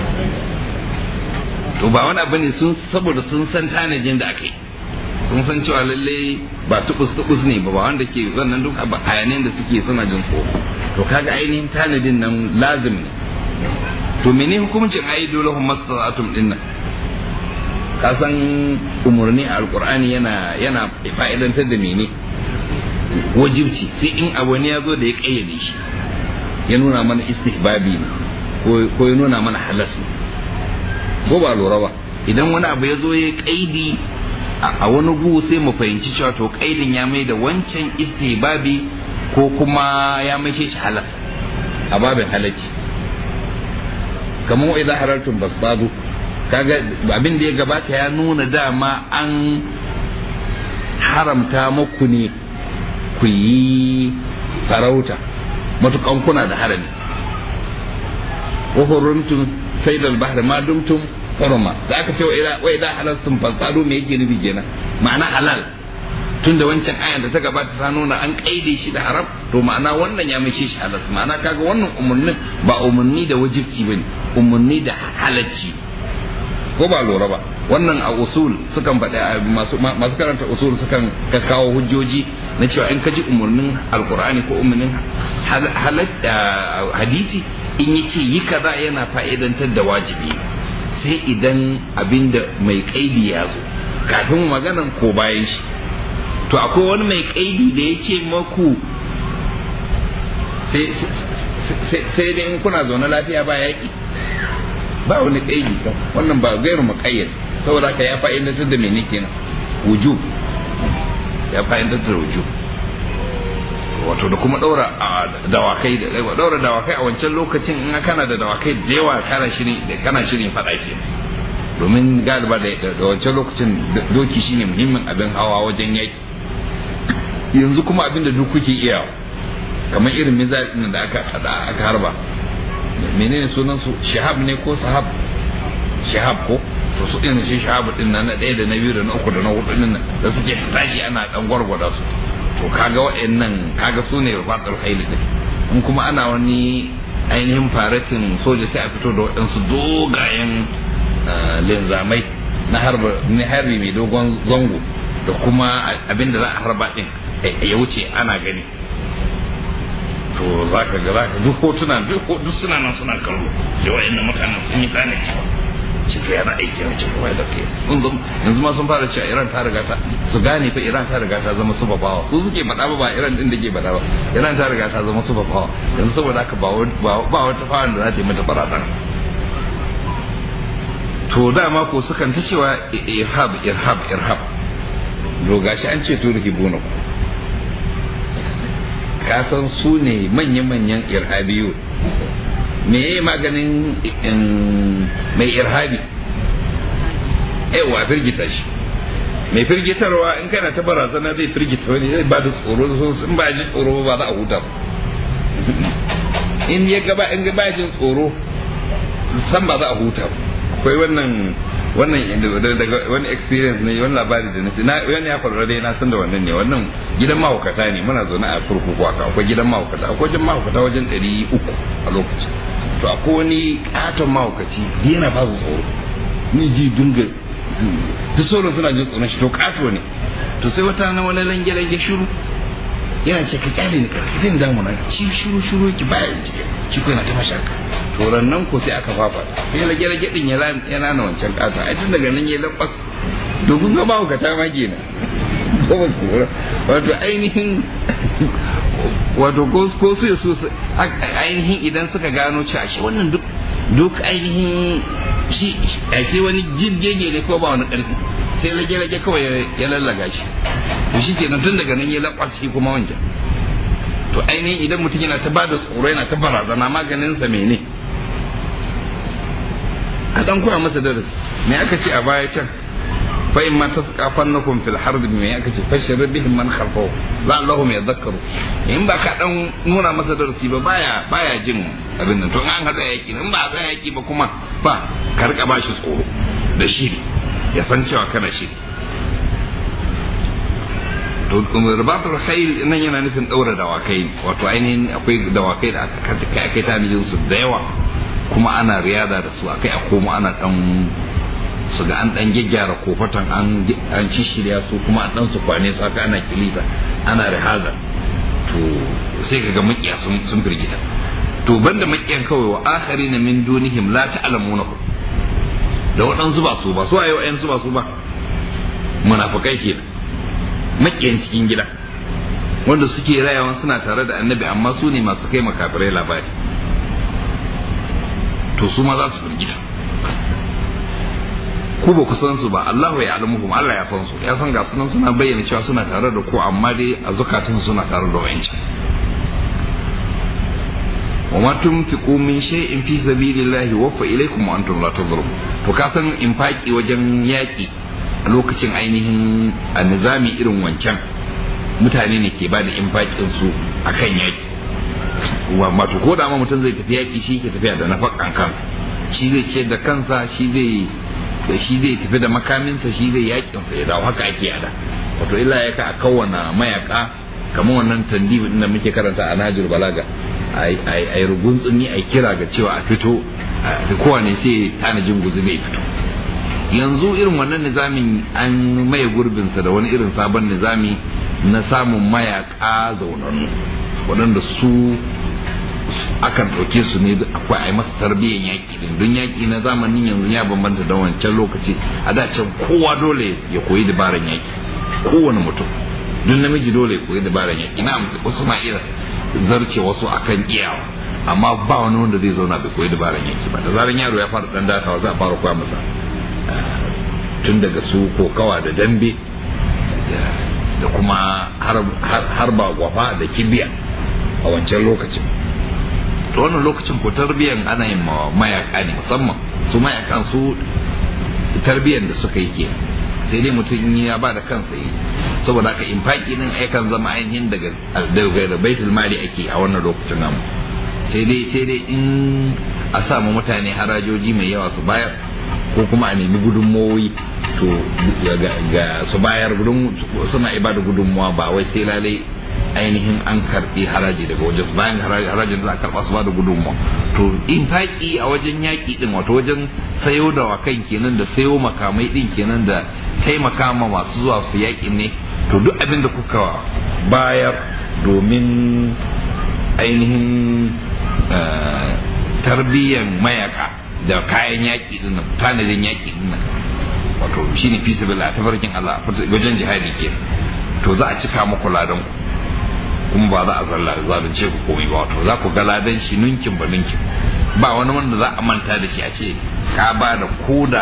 to ba wani abu ne sun saboda sun san tanajin da aka yi sun san cewa lalle ba tubus tubus ne ba wanda ke wannan duk hayanin da suke suna jin tsoro to kaga ainihin tanadin nan lazim ne to mene hukuncin ayi dole hum mastata'atum din nan ka san umarni a alkur'ani yana yana fa'idantar da mene wajibci sai in abu ne ya zo da ya kayyade shi ya nuna mana istihbabi ne ko ya nuna mana halas ne ko ba lura ba idan wani abu ya zo ya kaidi a wani gu sai mu fahimci cewa to kaidin ya mai da wancan istihbabi ko kuma ya mai shi halas a babin halacci kamar idan halartun basbadu kaga abin da ya gabata ya nuna dama an haramta muku ne ku yi farauta matukan kuna da harami wa hurumtum saydal bahr ma dumtum hurma da aka ce wa idan halaltum fasadu me yake nufi kenan ma'ana halal tunda wancan ayan da ta gabata ta nuna an kaide shi da haram to ma'ana wannan ya mace shi halal ma'ana kaga wannan umurnin ba umurni da wajibci bane umurni da halacci ko ba lura ba wannan a usul sukan faɗi masu masu karanta usul sukan kawo hujjoji na cewa in ka ji umarnin alkur'ani ko umarnin hadisi in yi ce yi kaza yana fa'idantar da wajibi sai idan abinda mai kaidi ya zo kafin maganan ko bayan shi to akwai wani mai kaidi da ya ce maku sai dai in kuna zaune lafiya ba yaƙi ba wani kaidi sa wannan ba gairu muqayyad saboda ka ya fa'idantar da mene kenan wujub ya fa'idantar da wujub wato da kuma daura dawakai da daura dawakai a wancan lokacin in kana da dawakai da yawa kana shirin kana shirin fada ke domin galiba da wancan lokacin doki shine muhimmin abin hawa wajen yaki yanzu kuma abin da duk kuke iya kamar irin mizal da aka aka harba menene sunan su shahab ne ko sahab shahab ko to su irin shi shahab din nan na ɗaya da na biyu da na uku da na hudu din nan da suke tashi ana dan gwargwada su to kaga wa'annan kaga su ne rufatsar haili din in kuma ana wani ainihin faratin soja sai a fito da waɗansu dogayen linzamai na harbi mai dogon zango da kuma abin da za a harba din ya wuce ana gani to za ka ga za ka duk hotuna duk suna nan suna kallo da wa'annan mutanen sun yi tsane ce to yana aiki a cikin wai da ke yanzu ma sun fara cewa Iran ta riga ta su gane fa Iran ta riga ta zama super power su suke faɗa ba ba Iran din da ke faɗa ba Iran ta riga ta zama super power yanzu saboda haka ba ba wata power da za ta yi mata barazana to dama ko sukan ta cewa irhab irhab irhab to gashi an ce to rihibuna ka san su ne manya-manyan irhabiyu me ya maganin mai irhabi yawa firgita shi mai firgitarwa in kana ta barazana zai firgita wani zai ba da tsoro in ba ji tsoro ba za a huta in ya gaba in ba jin tsoro san ba za a huta akwai wannan wannan daga wani experience ne wani labari da nasi na wani ya faru dai na san da wannan ne wannan gidan mahaukata ne muna zaune a kurkuku haka akwai gidan mahaukata akwai wajen mahaukata wajen ɗari uku a lokacin to akwai wani katon mahaukaci yana ba su tsoro ni ji dunga duk sauran suna jin tsoron shi to kato ne to sai wata na wani lange lange shiru yana ce ka kyale ni karfi zai damu na ci shiru shiru ki baya cike shi ko yana ta mashaka to nan ko sai aka fafa sai lage lage din ya rana wancan kato ai tun daga nan ya lakwas domin ga mahukata ma kenan ba tsoro wato ainihin wato ko su su ainihin idan suka gano cewa shi wannan duk duk ainihin shi ake wani jirgege ne ko ba wani ƙarfi sai rage-rage kawai ya lallaga shi to shi kenan tun daga nan ya laƙwas shi kuma wancan to ainihin idan mutum yana ta bada tsoro yana ta barazana maganinsa mene a dan koya masa darasi me aka ce a baya can fa in ma tasqafannakum fil harb me aka ce fashir bihim man khalfahu la'allahum yadhakkaru in ba ka dan nuna masa darasi ba baya baya jin abin nan to an hada yaki in ba a yaki ba kuma ba ka rika bashi tsoro da shiri ya san cewa kana shiri to ribatul khayl nan yana nufin daura dawakai wato ainihin akwai dawakai da aka kai kai tanijin su da yawa kuma ana riyada da su akai a koma ana dan su ga an dan gyaggyara kofatan an an ci shirya su kuma an dan su kwane su haka ana kilita ana rihaza to sai kaga makiya sun sun firgita to banda makiyan kawai wa akharina min dunihim la ta'lamuna da waɗansu ba su ba su ayo ayan su ba su ba munafikai kenan makiyan cikin gida wanda suke rayawa suna tare da annabi amma su ne masu kai makafirai labari to su ma za su firgita ku ba ku san su ba Allahu ya alamuhum Allah ya san su ya san ga sunan suna bayyana cewa suna tare da ku amma dai a zukatun suna tare da wayanci wa ma tunfiqu min shay'in fi sabilillahi waffa ilaykum wa antum la tadhurun to ka san infaki wajen yaki a lokacin ainihin a nizami irin wancan mutane ne ke ba da infakin su akan yaki wato ko da ma mutum zai tafi yaki shi ke tafiya da nafakan kansa shi zai ce da kansa shi zai da shi zai tafi da makaminsa shi zai yakin sa ya dawo haka ake yada wato illa ya ka a kawana mayaka kamar wannan tandibi din da muke karanta a Najir Balaga ai rugun tsumi ai kira ga cewa a fito da kowane sai tanajin guzu ne fito yanzu irin wannan nizamin an maye gurbinsa da wani irin sabon nizami na samun mayaka zaunannu waɗanda su akan ɗauke su ne akwai a yi masa tarbiyyar yaƙi din don yaƙi na zamanin yanzu ya bambanta da wancan lokaci a da can kowa dole ya koyi dabaran yaƙi kowane mutum duk namiji dole ya koyi dabaran yaƙi na wasu na iya zarce wasu akan iyawa amma ba wani wanda zai zauna bai koyi dabaran yaƙi ba da zaran yaro ya fara ɗan datawa za a fara koya masa tun daga su kokawa da dambe da kuma harba gwafa da kibiya a wancan lokacin to wannan lokacin ko tarbiyan ana yin mayaka ne musamman su mayakan su tarbiyan da suka yi ke sai dai mutum ya ba da kansa yi saboda haka infaki din aikan zama ainihin daga daga baitul mali ake a wannan lokacin namu sai dai sai dai in a samu mutane harajoji mai yawa su bayar ko kuma a nemi gudunmowi to ga su bayar suna ibada gudunmuwa ba wai sai lalai ainihin an karbi haraji daga wajen bayan harajin da za a karba su ba da gudunmuwa to in faƙi a wajen yaƙi din wato wajen sayo da wakan kenan da sayo makamai din kenan da taimaka ma masu zuwa su yaƙin ne to duk abin da kuka bayar domin ainihin tarbiyyan mayaka da kayan yaƙi din nan tanadin yaƙi din nan wato shine fi sabila tafarkin Allah wajen jihadi ke to za a cika muku ladan ku kuma ba za a zalla zalunce ku komai ba wato za ku ga ladan shi ninkin ba ninkin ba wani wanda za a manta da shi a ce ka ba da koda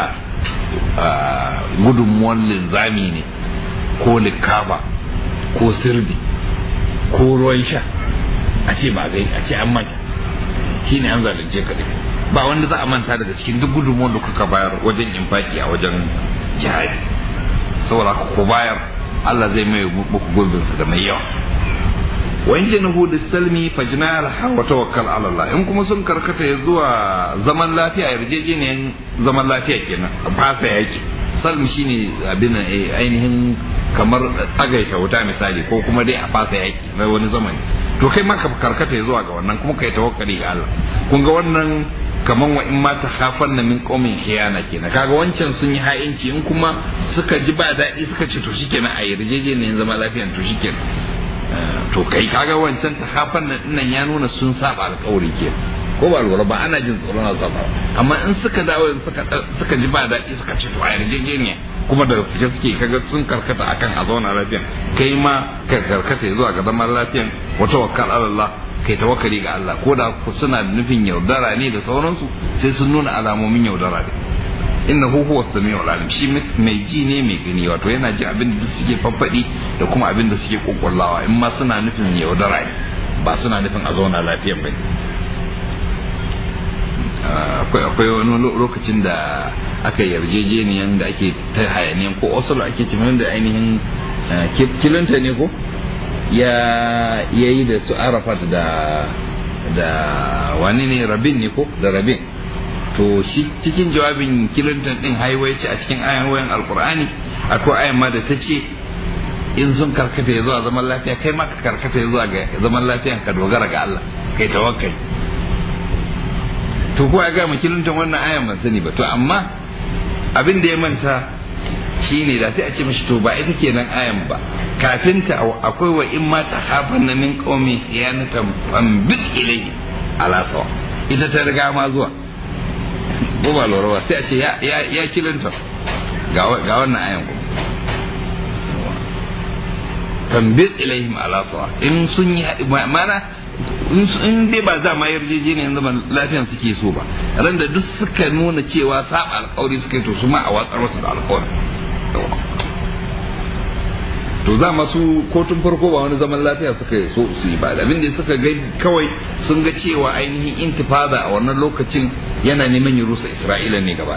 gudunmuwan linzami ne ko likaba ko sirdi ko ruwan sha a ce ba gai a ce an manta shi ne an zalunce ka dai ba wanda za a manta daga cikin duk gudunmuwan da kuka bayar wajen infaki a wajen jihadi saboda ku bayar Allah zai mai muku gurbinsa da mai yawa wa in janahu salmi fajna alha wa tawakkal ala Allah in kuma sun karkata ya zuwa zaman lafiya yarjejeniyan zaman lafiya kenan fasa yaki salmi shine abin ainihin kamar tsagaita wuta misali ko kuma dai a fasa yaki na wani zamani to kai ma ka karkata ya zuwa ga wannan kuma kai tawakkali ga Allah kun ga wannan kaman wa in ma ta khafan na min qaumin khiyana kenan kaga wancan sun yi ha'inci in kuma suka ji ba daɗi suka ce to shikenan a yarjejeniyan zaman lafiya to shikenan to kai kaga wancan ta hafan nan nan ya nuna sun saba alƙawari ke ko ba lura ba ana jin tsoron azaba amma in suka dawo suka suka ji ba daɗi suka ce to a yarjejeniya kuma da suke suke kaga sun karkata akan a zauna lafiya kai ma ka karkata zuwa ga zaman lafiyan wa tawakkal ala Allah kai tawakkali ga Allah ko da suna da nufin yaudara ne da sauransu sai sun nuna alamomin yaudara ne innahu huwa samiul alim shi mai ji ne mai gani wato yana ji abin da suke faffadi da kuma abin da suke kokullawa in ma suna nufin yaudara ne ba suna nufin a zauna lafiyan bane akwai akwai wani lokacin da aka yarjejeniyan da ake ta hayaniyan ko oslo ake cimin da ainihin kilinta ne ko ya yayi da su arafat da da wani ne rabin ne ko da rabin to shi cikin jawabin kilintan din haiwaici a cikin ayoyin alkur'ani akwai ayan ma da ta ce in sun karkata ya zuwa zaman lafiya kai ma ka karkata ya zuwa ga zaman lafiyan ka dogara ga Allah kai tawakkali to ko ya ga mu kilintan wannan ayan ban sani ba to amma abin da ya manta shine da sai a ce mishi to ba ita kenan ayan ba kafin ta akwai wa in ma ta hafan na min qaumi khiyanatan fam bil ilayhi ala sawa ita ta riga ma zuwa ko ba lura ba sai a ce ya ya kilanta ga ga wannan ayan ko fam bil ilayhim ala sawa in sun yi mana in dai ba za ma yarjejeniyar zaman lafiyan suke so ba ran da duk suka nuna cewa saba alkawari suka yi to su ma a watsar wasu da alkawari to za masu kotun farko ba wani zaman lafiya suka yi so su yi ba abin da suka ga kawai sun ga cewa ainihin intifada a wannan lokacin yana neman ya rusa isra'ila ne gaba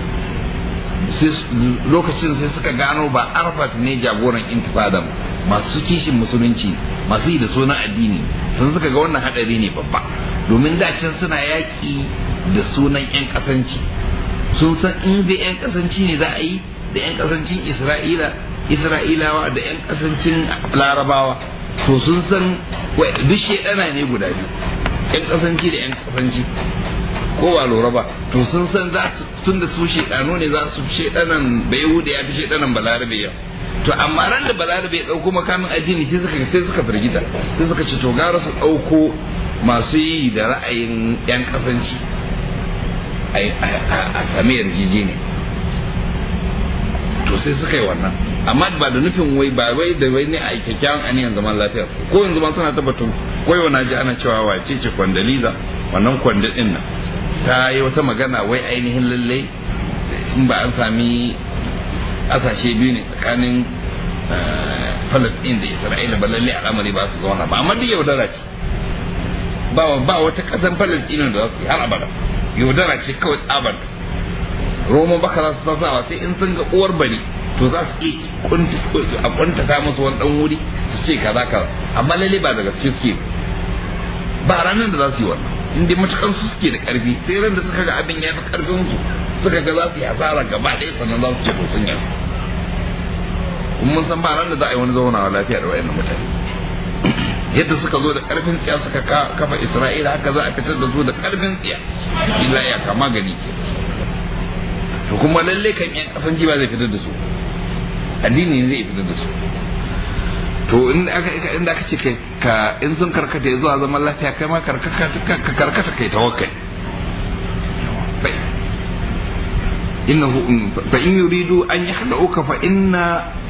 lokacin sai suka gano ba arfat ne jagoran intifada masu kishin musulunci masu yi da sunan addini sun suka ga wannan hadari ne babba domin dacin suna yaƙi da sunan 'yan kasanci sun san in da 'yan kasanci ne za a yi da 'yan kasancin isra'ila isra'ilawa da 'yan kasancin larabawa to sun san duk shaidana ne guda biyu 'yan kasanci da 'yan kasanci ko ba lura ba to sun san za su tun da su shaidano ne za su shaidanan bai da ya fi shaidanan balarabe ya to amma ran da balarabe ya dauko makamin addini sai suka sai suka firgita sai suka ce to gara su dauko masu yi da ra'ayin 'yan kasanci a sami yarjejeniya to sai suka yi wannan amma ba da nufin wai ba wai da wai ne a kyakkyawan aniyan zaman lafiya ko yanzu ma suna tabbatun ko yau na ji ana cewa wace ce kwandaliza wannan kwanda din nan ta yi wata magana wai ainihin lalle in ba an sami asashe biyu ne tsakanin Palestine da Isra'ila ba lalle al'amari ba su zauna ba amma duk yaudara ce ba ba wata kasan Palestine da za su yi har abada yaudara ce kawai tsabar roman baka za su sasawa sai in sun ga uwar bari to za su iya a kuntata musu wani dan wuri su ce kaza kaza amma lalle ba da gaske suke ba ranar da za su yi wannan in dai matukan su suke da karfi sai ran da suka ga abin ya fi karfin su suka ga za su yi asara gaba ɗaya sannan za su ce to sun yi mun san ba ran da za a yi wani zaunawa lafiya da wayannan mutane yadda suka zo da karfin tsiya suka kafa isra'ila haka za a fitar da su da karfin tsiya illa ya kama gani ke to kuma lalle kan yan kasan ba zai fitar da su addini ne zai fitar da su to in aka inda aka ce kai ka in sun karkata zuwa zaman lafiya kai ma karkata ka karkata kai tawakkali innahu fa in yuridu an yakhda'uka fa inna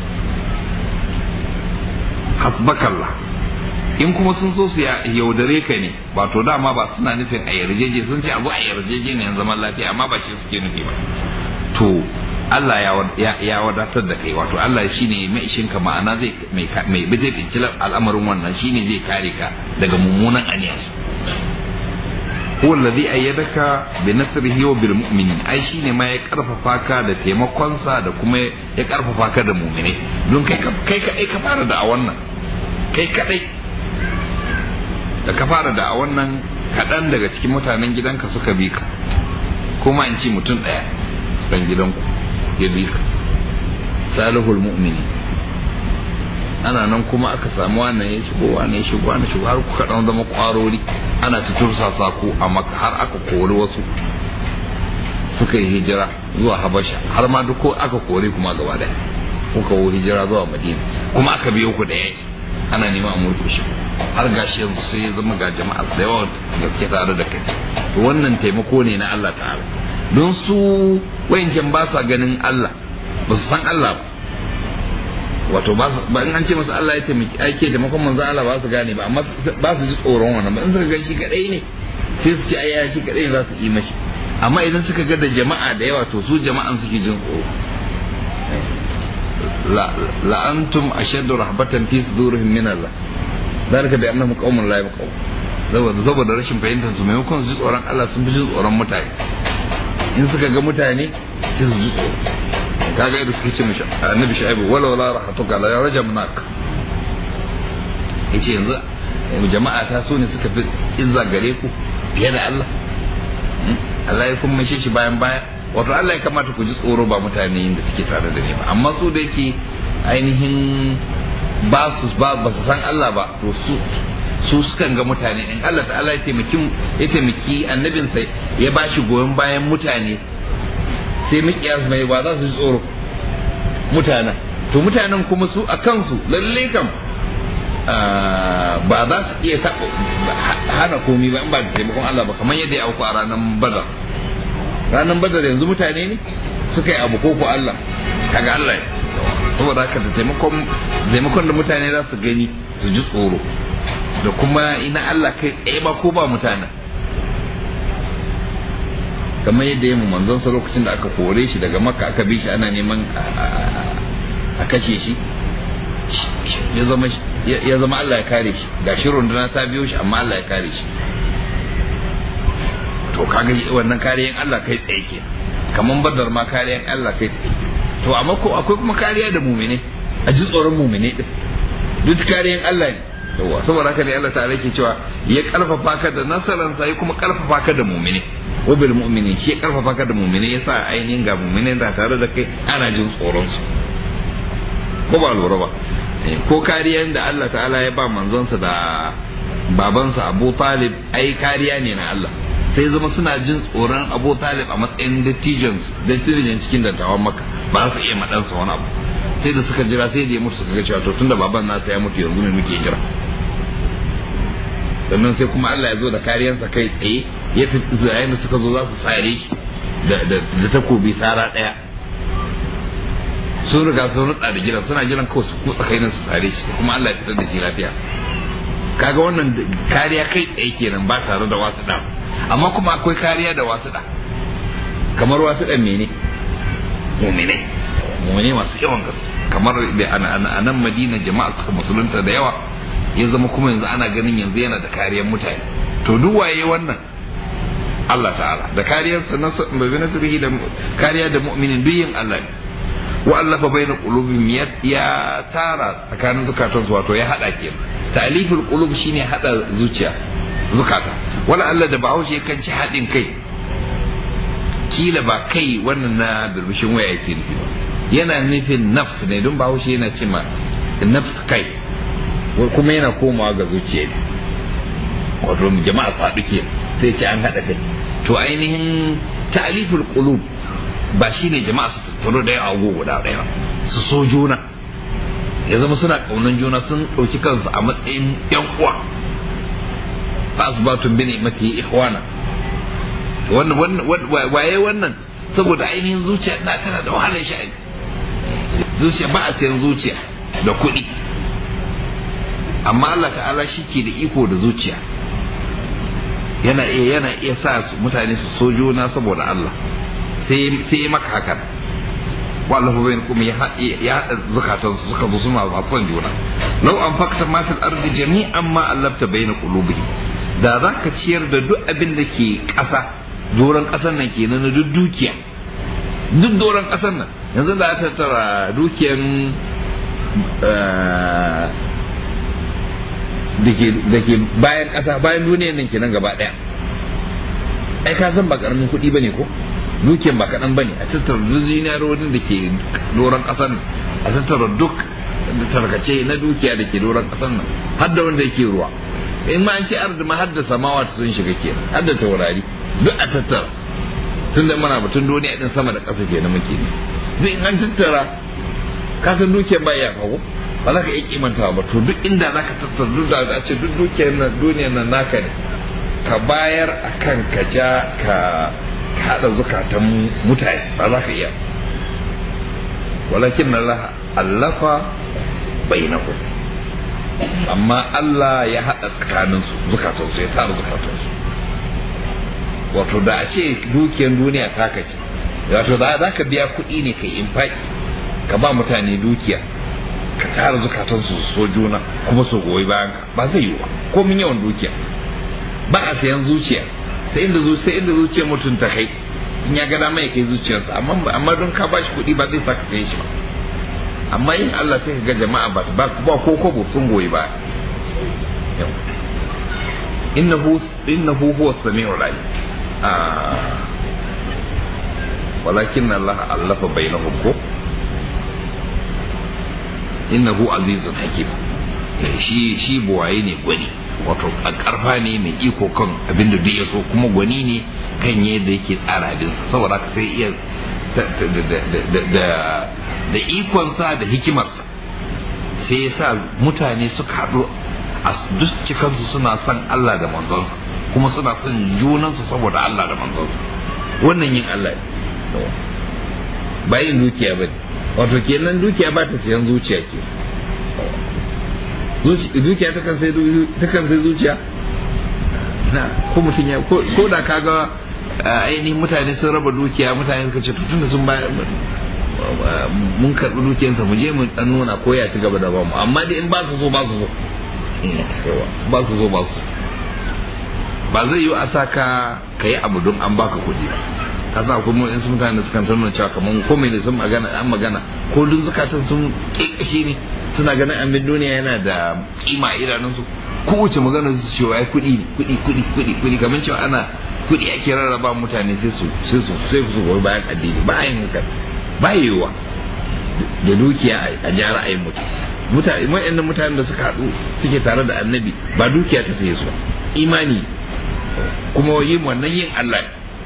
hasbakallah in kuma sun so su yaudare ka ne ba to dama ba suna nufin a yarjeje sun ce a zo a yarjeje ne zaman lafiya amma ba shi suke nufi ba to Allah ya wadatar da kai wato Allah shine mai ishin ka ma'ana zai mai mai zai finci al'amarin wannan shine zai kare ka daga mummunan aniyas huwa alladhi ayyadaka bi nasrihi wa bil mu'minin ai shine ma ya karfafa ka da taimakonsa da kuma ya karfafa ka da mu'mini don kai kai kai ka fara da a wannan kai kadai da ka fara da a wannan kaɗan daga cikin mutanen gidanka suka bi ka kuma in ci mutum ɗaya ɗan gidanku ya bi ka salihul mu'mini ana nan kuma aka samu wannan ya shigo wannan ya shigo wannan shigo har kuka dan zama kwarori ana ta tursasa ku a maka har aka kori wasu suka yi hijira zuwa habasha har ma duk aka kore kuma gaba daya kuka wo hijira zuwa madina kuma aka biyo ku da yaki ana neman a murkushe har gashi yanzu sai ya zama ga jama'a da yawa gaske tare da kai to wannan taimako ne na Allah ta'ala don su wayancan ba sa ganin Allah ba su san Allah ba wato ba in an ce masa Allah ya taimaki ake taimakon manzo Allah ba su gane ba amma ba su ji tsoron wannan ba in suka gan shi kadai ne sai su ce ai ya shi kadai za su yi mashi amma idan suka ga da jama'a da yawa to su jama'an suke jin tsoro la antum ashaddu rahbatan fi sudurihim min Allah zalika bi annahum qaumun la yaqul saboda saboda rashin fahimtar su maimakon su ji tsoron Allah sun fi jin tsoron mutane in suka ga mutane sai su ji tsoro kaga yadda suke ce mishi annabi shaibu wala wala rahatuka la rajamnak yace yanzu jama'a ta so ne suka fi izza gare ku fiye da Allah Allah ya kuma shi bayan baya wato Allah ya kamata ku ji tsoro ba mutane da suke tare da ni ba amma su da yake ainihin ba su ba ba su san Allah ba to su su sukan ga mutane in Allah ta'ala ya taimaki ya taimaki annabinsa ya bashi goyon bayan mutane sai mikiyas mai ba za su ji tsoro mutanen to mutanen kuma su a kansu lalle kam ba za su iya taɓa hana komi ba in ba da taimakon Allah ba kamar yadda ya auku a ranar badar ranar badar yanzu mutane ne suka yi abu ko ko Allah kaga Allah ya saboda haka da taimakon taimakon da mutane za su gani su ji tsoro da kuma ina Allah kai tsaye ba ko ba mutanen kamar yadda ya mu manzon sa lokacin da aka kore shi daga makka aka bi shi ana neman a kashe shi ya zama ya zama Allah ya kare shi ga shi runduna ta biyo shi amma Allah ya kare shi to kaga wannan kariyan Allah kai tsaye ke kamar badar ma kariyan Allah kai tsaye to amma ko akwai kuma kariya da mumine a ji tsoron mumine din duk kariyan Allah ne yawa saboda haka ne Allah ta'ala ke cewa ya karfafa ka da nasaransa ya kuma karfafa ka da mumine wa bil mu'minin shi ya karfafa ka da mumine yasa ainihin ga mumine da tare da kai ana jin tsoron su ko ba lura ba ko kariyan da Allah ta'ala ya ba manzonsa da babansa Abu Talib ai kariya ne na Allah sai zama suna jin tsoron Abu Talib a matsayin dattijan dattijan cikin dattawan Makka ba su iya madansa wani abu sai da suka jira sai da ya mutu suka ga cewa to tunda baban nasa ya mutu yanzu ne muke jira sannan sai kuma Allah ya zo da kariyarsa kai tsaye ya fi yayin da suka zo za su sare shi da takobi sara daya sun riga sun rutsa da gidan suna jiran kawai su kutsa kai su sare shi kuma Allah ya fitar da shi lafiya kaga wannan kariya kai tsaye kenan ba tare da wasu da amma kuma akwai kariya da wasu da kamar wasu dan mene mu'mine mu'mine masu yawan gaske kamar da a nan Madina jama'a suka musulunta da yawa ya zama kuma yanzu ana ganin yanzu yana da kariyar mutane to duk waye wannan Allah ta'ala da kariyarsa na bai nasirihi da kariya da mu'minin duk yin Allah ne wa allafa baina qulubihim ya tara tsakanin zukatan su wato ya hada ke ta'liful qulub shine hada zuciya zukata wala Allah da bahaushe kan ci hadin kai kila ba kai wannan na birbishin waya yake nufi ba yana nufin nafs ne don bahaushe yana ce ma nafs kai kuma yana komawa ga zuciya ne wato jama'a su haɗu ke sai ce an haɗa kai to ainihin ta'aliful qulub ba shine jama'a su tattaro da yawa guda ɗaya su so juna ya zama suna ƙaunan juna sun ɗauki kansu a matsayin yan uwa fa asbatun bi ni'mati ihwana wannan waye wannan saboda ainihin zuciya na tana da wahalar sha'ani zuciya ba a sayan zuciya da kuɗi amma Allah ta'ala shi ke da iko da zuciya yana iya yana iya sa mutane su so juna saboda Allah sai sai maka haka wallahu bayan kuma ya haɗa zukatan su suka zo suna masu son juna law an fakta ma fil ardi jami'an ma allafta bayna qulubihim da za ka ciyar da duk abin da ke ƙasa doron ƙasar nan kenan na duk dukiya duk doron ƙasar nan yanzu da aka tattara dukiyan da ke bayan ƙasa bayan duniyar nan kenan gaba ɗaya ai ka san ba ƙaramin kuɗi bane ko dukiyar ba kaɗan bane a tattara duk zinarorin da ke doron ƙasar nan a tattara duk tarkace na dukiya da ke doron ƙasar nan har da wanda yake ruwa in ma an ce arzi ma har da samawa sun shiga kenan har da taurari duk a tattara tun da mana batun duniya din sama da ƙasa kenan muke ne duk in an tattara ka san dukiyar ba ya fago ba za ka iya kimantawa ba to duk inda za ka tattar duk da a ce duk dukiyar nan duniyar nan naka ne ka bayar a kan ka ja ka haɗa zukatan mutane ba za ka iya walakin na allafa bai na amma Allah ya haɗa tsakaninsu zukatansu ya tara zukatansu wato da a ce dukiyar duniya taka ce wato da za ka biya kuɗi ne ka infaki ka ba mutane dukiya ka tara zukatansu su so juna kuma su goyi bayan ka ba zai yi ba ko min yawan dukiya ba a sayan zuciya sai inda sai inda zuciyar mutum ta kai in ya ga dama ya kai zuciyarsa amma amma don ka bashi kuɗi ba zai saka kai shi ba amma yin Allah sai ka ga jama'a ba ba ba ko kobo sun goyi ba innahu innahu huwa samiul alim walakin Allah allafa bainahum ko innahu azizun hakim shi shi buwaye ne gwani wato a karfa ne mai iko kan abin da duk ya so kuma gwani ne kan yadda yake tsara abinsa saboda ka sai iya da ikonsa da hikimarsa sai ya sa mutane suka haɗu a duk cikansu suna son Allah da manzonsa kuma suna son junansu saboda Allah da manzonsa wannan yin Allah ne ba yin dukiya ba ne wato kenan dukiya ba ta siyan zuciya ke dukiya ta kan sai zuciya na ko mutum ya ko da kaga ainihin mutane sun raba dukiya mutane suka ce tunda sun ba mun karɓi dukiyarsa mu je mu dan nuna ko ya ci gaba da bamu amma dai in ba su so ba su so ba su so ba su ba zai yi a saka ka yi abu don an baka kuɗi ba ka sa kuma in sun mutane sukan nuna cewa kamar ko mai sun magana an magana ko duk zukatan sun kekashe ne suna ganin amin duniya yana da kima a idanunsu kowace magana su cewa ai kuɗi ne kuɗi kuɗi kuɗi kuɗi kamar cewa ana kuɗi ake rarraba mutane sai su sai su sai su goyi bayan addini ba a yin haka ba yiwuwa da dukiya a ja ra'ayin mutum mutane wayannan mutanen da suka haɗu suke tare da annabi ba dukiya ta saye su ba imani kuma yin wannan yin Allah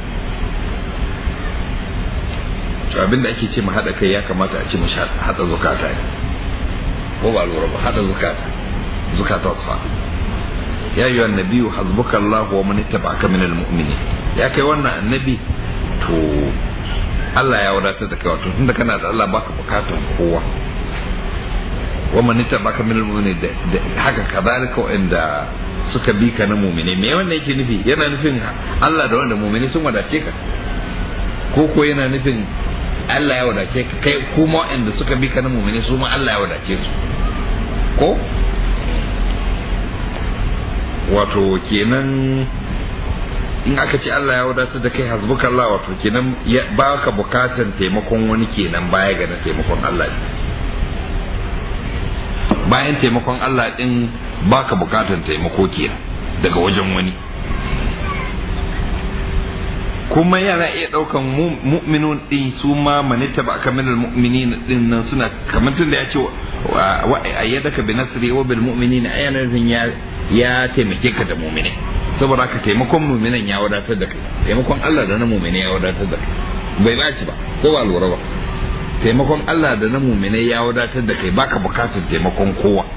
to abin da ake ce mu haɗa kai ya kamata a ce mu haɗa zukata ne ko ba lura ba haɗa zukata zukata su fa ya yi annabi hasbuka Allah wa man ittaba'aka minal mu'minin ya kai wannan annabi to Allah ya wadatar da kai wato tunda kana da Allah baka bukatun kowa wa man ittaba'aka minal mu'minin haka kadalika wanda suka bi ka na mu'mine me wannan yake nufi yana nufin Allah da wanda mu'mine sun wadace ka ko ko yana nufin Allah ya wadace ka kai kuma wanda suka bi ka na mu'mine su ma Allah ya wadace su ko wato kenan in aka ce Allah ya wadatar da kai hasbuka Allah wato kenan ba ka bukatan taimakon wani kenan baya ga na taimakon Allah bayan taimakon Allah din ba ka bukatan taimako kenan daga wajen wani kuma yana iya daukan mu'minun din su ma manita ba kamar mu'minin din nan suna kamar tun da ya ce wa ayyadaka bi nasri wa bil mu'minin ayana nufin ya ya taimake ka da mu'mini saboda haka taimakon mu'minan ya wadatar da kai taimakon Allah da na mu'mini ya wadatar da kai bai baci ba ko ba lura ba taimakon Allah da na mu'mini ya wadatar da kai baka bukatar taimakon kowa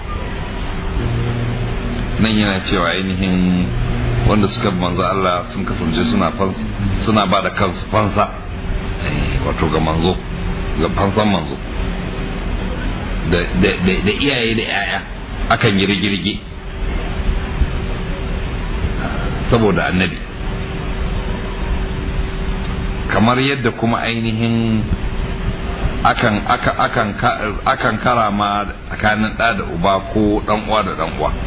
nan yana cewa ainihin wanda suka manzo Allah sun kasance suna suna ba da kansu fansa wato ga manzo ga fansan manzo da iyaye da yaya akan yi rigirgi saboda annabi kamar yadda kuma ainihin akan akan akan karama tsakanin ɗa da uba ko ɗan uwa da ɗan uwa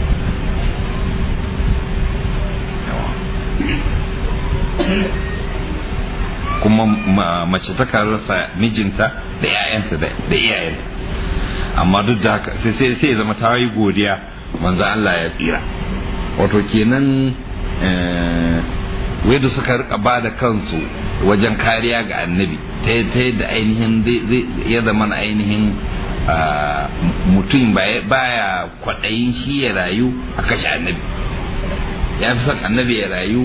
kuma mace ta rasa mijinta da 'ya'yanta da iyayenta amma duk da haka sai sai ya zama ta yi godiya manzo Allah ya tsira wato kenan da suka rika ba da kansu wajen kariya ga annabi ta yadda ainihin ya zama ainihin mutum baya kwaɗayin shi ya rayu a kashe annabi ya fi son annabi ya rayu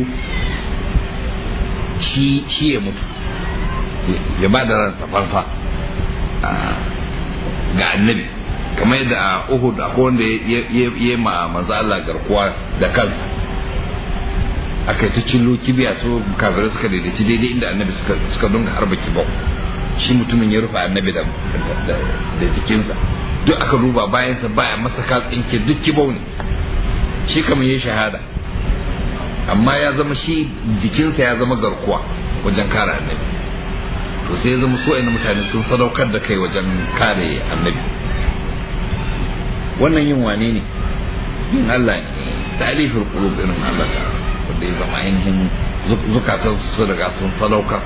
shi ya mutu ya ba da ransa farfa ga annabi kamar yadda a Uhud akwai wanda ya ma manzo Allah garkuwa da kansa aka yi ta cillo kibiya su kafirai suka daidaici daidai inda annabi suka dunga harba kibau shi mutumin ya rufe annabi da jikinsa duk aka duba bayansa baya masa katsinke duk kibau ne shi kamar ya shahada amma ya zama shi jikinsa ya zama garkuwa wajen kare annabi to sai ya zama so mutane sun sadaukar da kai wajen kare annabi wannan yin wane ne yin Allah ne talifin qulub irin Allah ta wanda ya zama ainihin zukatan su riga sun sadaukar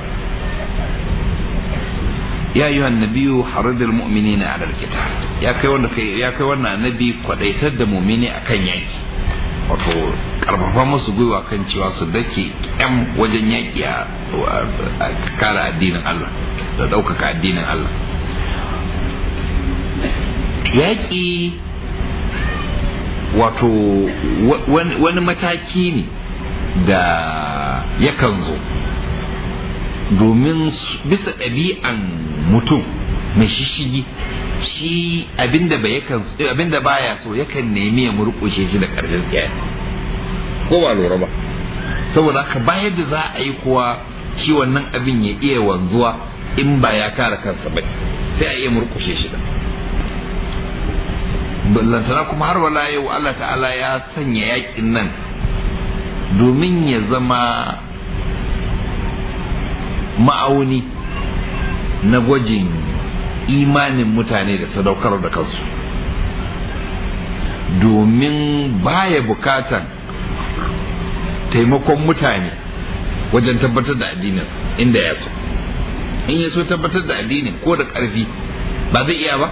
ya yi annabiyu haridul mu'minina ala alqital ya kai wanda kai ya kai wannan annabi kwadaitar da mu'mini akan yaki wato karfafa musu gwiwa kan cewa su dake kyam wajen yaki a kare addinin Allah da ɗaukaka addinin Allah yaƙi wato wani mataki ne da yakan zo domin bisa ɗabi'an mutum mai shishigi shi abinda ba yakan abinda baya so yakan nemi ya murƙushe shi da ƙarfin tsaye ko ba lura ba saboda haka bayar da za a yi kuwa shi wannan abin ya iya wanzuwa in ba ya kare kansa ba sai a iya murƙushe shi da lantana kuma har wala yau Allah ta'ala ya sanya yakin nan domin ya zama ma'auni na gwajin imanin mutane da sadaukar da kansu domin baya bukatan taimakon mutane wajen tabbatar da addinin inda ya so in ya so tabbatar da addinin ko da ƙarfi ba zai iya ba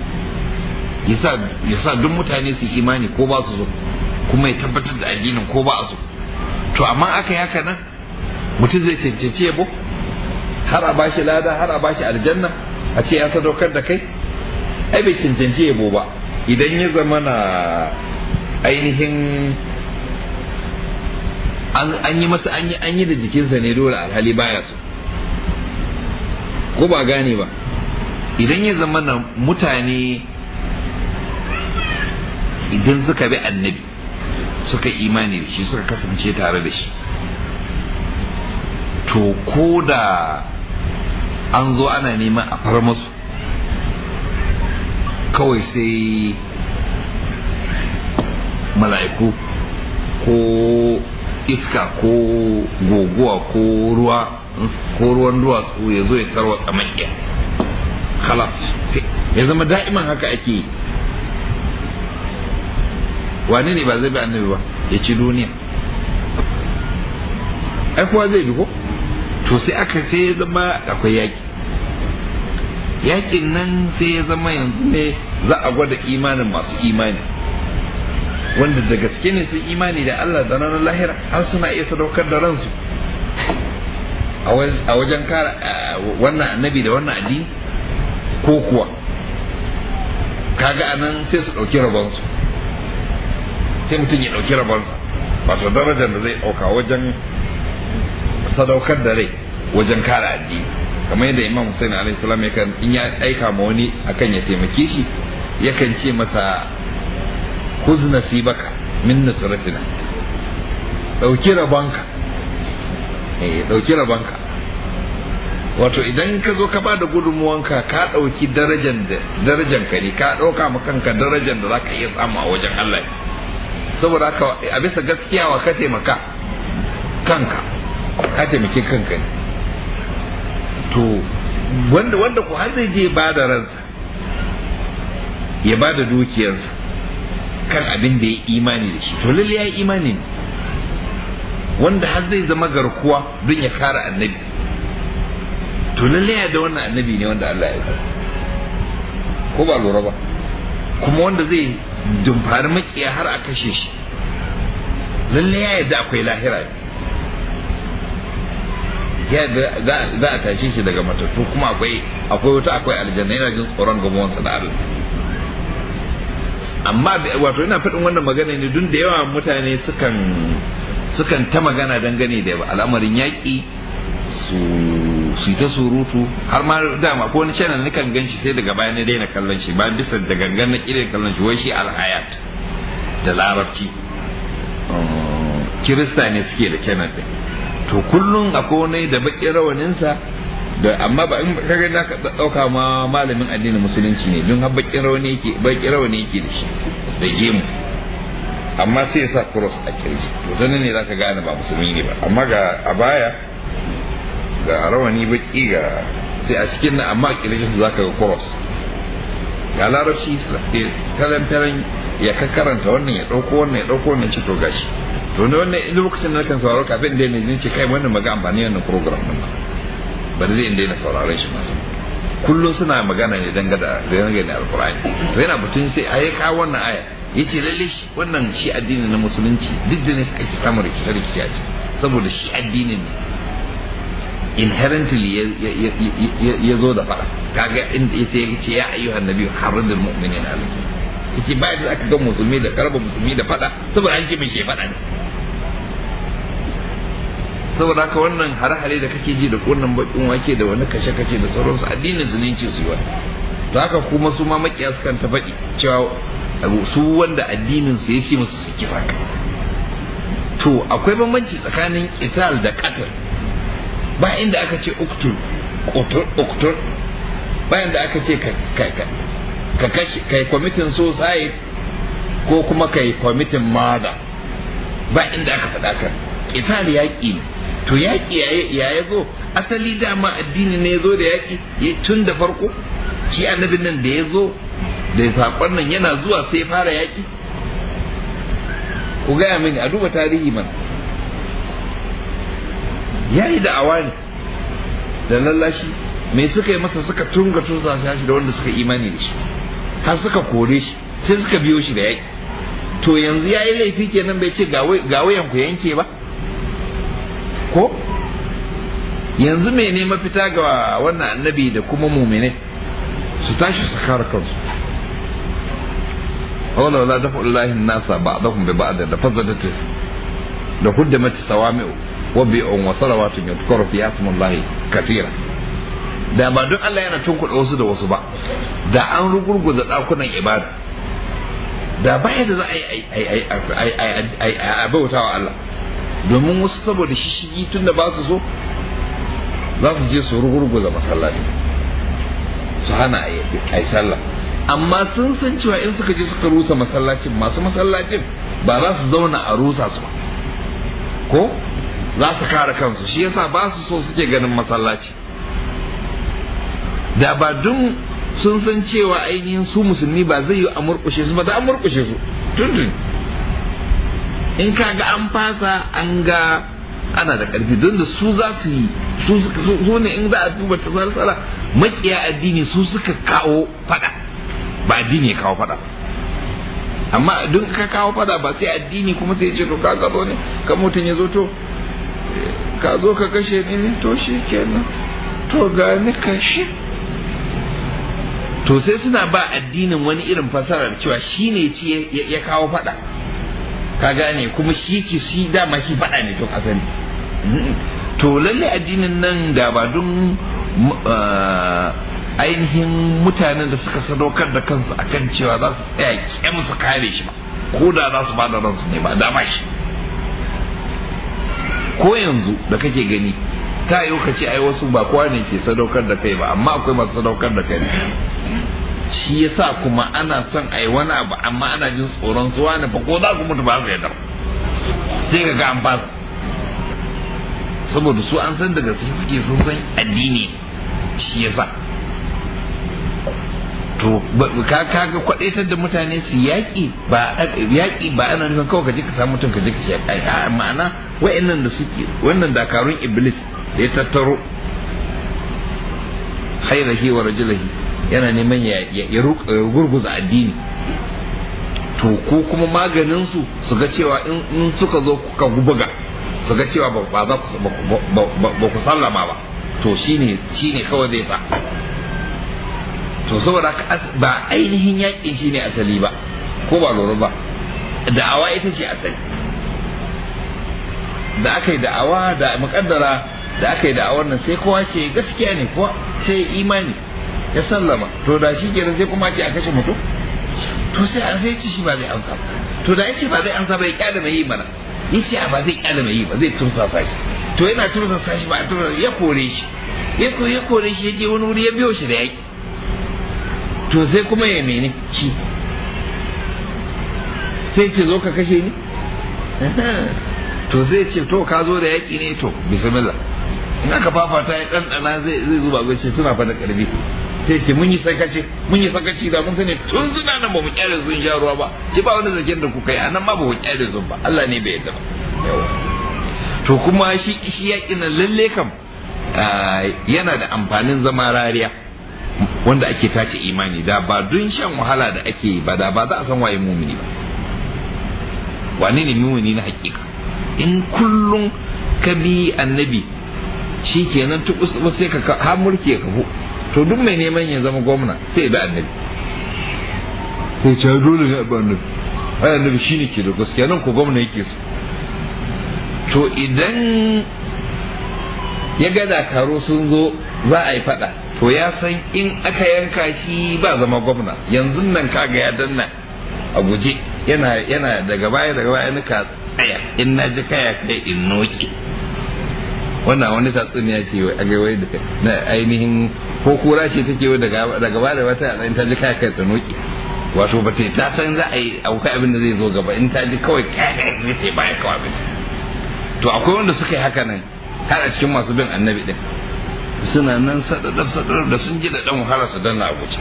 ya sa duk mutane su imani ko ba su so kuma ya tabbatar da addinin ko ba a so to amma aka yi haka nan mutum zai cancanci yabo har a bashi lada har a bashi aljanna a ce ya sadaukar da kai ai bai cancanci yabo ba idan ya zama na ainihin an yi masa an yi an yi da jikinsa ne dole alhali baya so ko ba gane ba idan ya zama na mutane idan suka bi annabi suka imani da shi suka kasance tare da shi to ko da an zo ana neman a far masu kawai sai mala'iku ko iska ko goguwa ko ruwa ko ruwan duwatsu ya zo ya tarwa tsamakiyar kalas ya zama da'iman haka ake yi wane ne ba zai bi annabi ba ya ci duniya ai kuwa zai bi ko to sai aka sai ya zama akwai yaki yakin nan sai ya zama yanzu ne za a gwada imanin masu imani wanda da gaske ne sun imani da Allah da ranar lahira har suna iya sadaukar da ransu a wajen kara wannan annabi da wannan addini ko kuwa kaga anan sai su ɗauki rabonsu sai mutum ya ɗauki rabonsa wato darajar da zai ɗauka wajen sadaukar da rai wajen kare addini kamar yadda imam Hussein alaihi salam yakan in ya aika ma wani akan ya taimake shi yakan ce masa khuz nasibaka min nusratina ɗauki rabonka eh ɗauki rabonka wato idan ka zo ka bada gudunmuwanka ka ɗauki darajar da darajar ka ne ka ɗauka ma kanka darajar da zaka iya samu a wajen Allah saboda haka a bisa gaskiya wa ka taimaka kanka ka taimaki kanka ne to wanda wanda ku har zai je ba da ransa ya ba da dukiyarsa kan abin da ya imani da shi to lalle ya yi imani ne wanda har zai zama garkuwa don ya kare annabi to lalle ya da wannan annabi ne wanda Allah ya ko ba lura ba kuma wanda zai dumfari makiya har a kashe shi lalle ya yadda akwai lahira ya za a tashe shi daga matattu kuma akwai akwai wata akwai aljanna yana jin tsoron gamuwansa da Allah amma wato ina faɗin wannan magana ne duk da yawa mutane sukan sukan ta magana dangane da al'amarin yaƙi su su ta surutu har ma dama ko wani channel ni kan ganshi sai daga baya na daina kallon shi ba bisa da gangan na kire kallon shi wai shi alhayat da larabci kirista ne suke da channel din to kullum akwai wani da bakin rawaninsa da amma ba in kaga na ka dauka ma malamin addinin musulunci ne don har bakin rawani yake bakin rawani yake da shi da gemu amma sai ya sa cross a kirji to ta ne zaka gane ba musulmi ne ba amma ga a baya ga rawani baki ga sai a cikin nan amma a kirjin su zaka ga cross ga larabci kalan taran ya ka karanta wannan ya dauko wannan ya dauko wannan ci to gashi to ne wannan lokacin da kan sauraro kafin da ne ce kai wannan maga amfani wannan program din ba bari zai inda yana sauraron shi masu kullum suna magana ne dangane da dangane da alkur'ani to yana batun sai a yi kawo wannan aya yace lalle shi wannan shi addini na musulunci duk da ne ake samun rikice rikice a ciki saboda shi addinin ne inherently ya zo da fada kaga inda yace ya ce ya ayyuhan nabiyyu harridul mu'minina alayhi yace ba da aka ga musulmi da karba musulmi da fada saboda an ce mai shi fada ne saboda haka wannan hare-hare da kake ji da wannan bakin wake da wani kashe-kashe da sauransu addinin su ne ce su yi to haka kuma su ma makiya su kan ta faɗi cewa su wanda addinin su ya ce musu su kisa to akwai bambanci tsakanin qital da qatl ba inda aka ce uktul uktul ba inda aka ce ka ka kashe kai kwamitin suicide ko kuma kai kwamitin mada ba inda aka faɗa ka qital yaƙi ne to yaƙi ya ya zo asali dama addini ne ya zo da yaƙi tun da farko shi annabin nan da ya zo da saƙon nan yana zuwa sai fara yaƙi ku gaya mini a duba tarihi man ya yi da'awa ne da lallashi me suka yi masa suka tunga tusa shi da wanda suka imani da shi har suka kore shi sai suka biyo shi da yaƙi to yanzu ya yi laifi kenan bai ce ga wayan ku yanke ba ko yanzu mene mafita ga wannan annabi da kuma mumine su tashi su kare kansu wala wala dafa Allah nasa ba'dahum bi ba'd da fazadat da huddamat sawami'u wa bi'un wa salawatun yudhkaru fi ismillahi kathira da ba don Allah yana tunkuɗa wasu da wasu ba da an rugurguza ɗakunan ibada da ba da za a yi a bauta wa Allah domin wasu saboda shishigi tun da ba su so za su je su rugurguza masallaci su hana a yi sallah amma sun san cewa in suka je suka rusa masallacin masu masallacin ba za su zauna a rusa su ba ko za su kare kansu shi yasa ba su so suke ganin masallaci da ba dun sun san cewa ainihin su musulmi ba zai yi a murkushe su ba da an murkushe su tuntun in ka ga an fasa an ga ana da ƙarfi don da su za su yi su ne in za a duba ta salsala makiya addini su suka kawo fada ba addini ya kawo fada amma don ka kawo fada ba sai addini kuma sai ce to ka zo ne ka mutum ya zo to ka zo ka kashe ni ne to shi kenan to ga ni kashe to sai suna ba addinin wani irin fasarar cewa shi ne ci ya kawo fada ka gane kuma shi ki shi dama shi fada ne tun asali to lalle addinin nan da ba don ainihin mutanen da suka sadaukar da kansu akan cewa za su tsaya kyam su kare shi ba ko da za su ba da ransu ne ba dama shi ko yanzu da kake gani ta yi ka ce ai wasu ba kowa ne ke sadaukar da kai ba amma akwai masu sadaukar da kai shi yasa kuma ana son ai wani abu amma ana jin tsoron su wani fa ko za su mutu ba su yadda sai ka ga an ba saboda su an san daga su suke sun san addini shi yasa to ka kaga kwadaitar da mutane su yaƙi ba yaƙi ba ana nufin kawai ka je ka samu mutum ka je ka yaƙi ma'ana wa'annan da suke wannan dakarun iblis da ya tattaro hairahi wa rajulahi yana neman ya gurguza addini to ko kuma maganin su su ga cewa in suka zo kuka buga su ga cewa ba za ku ba ku sallama ba to shine shine kawai zai sa to saboda ba ainihin yakin shine asali ba ko ba lura ba da'awa ita ce asali da aka yi da'awa da mukaddara da aka yi da wannan sai kowa ce gaskiya ne kuwa sai imani ya sallama to da shi kenan sai kuma ce a kashe mutum to sai an sai ci shi ba zai amsa ba to da yace ba zai amsa ba ya kyale mai yi mana yace ba zai kyale mai yi ba zai tursasa shi to yana tursasa shi ba a tursasa ya kore shi ya ko ya kore shi ya je wani wuri ya biyo shi da yaki to sai kuma ya mene shi sai ce zo ka kashe ni to zai ce to ka zo da yaki ne to bismillah in aka fafata ya ɗanɗana zai zai zuba ce suna fada ƙarfi sai ce mun yi sakaci mun yi sakaci da mun sani tun suna nan ba mu kyale sun sha ruwa ba ki ba wani zaken da kuka yi anan ma ba ku kyale sun ba Allah ne bai yadda ba to kuma shi shi yaƙi nan lalle kam yana da amfanin zama rariya wanda ake tace imani da ba dun shan wahala da ake yi ba da ba za a san waye mumini ba wane ne mumini na hakika in kullum ka bi annabi shi kenan tukus sai ka har mulki ya kafu to duk mai neman ya zama gwamna sai bi annabi sai ce dole ne ba annabi ai annabi shine ke da gaskiya nan ko gwamna yake so to idan ya ga dakaro sun zo za a yi fada to ya san in aka yanka shi ba zama gwamna yanzu nan kaga ya danna a guje yana yana daga baya daga baya nika tsaya in na ji kaya kai in noki wannan wani tatsuniya ce a ga wai na ainihin ko kura ce take wai daga daga baya da wata a ta ji kaya kai ta noki wato ba ta san za a yi akwai abin da zai zo gaba in ta ji kawai kaya kai zai ta baya kawai abin to akwai wanda suka yi haka nan har a cikin masu bin annabi din suna nan sadadar sadadar da sun ji da dan wahala su danna a guje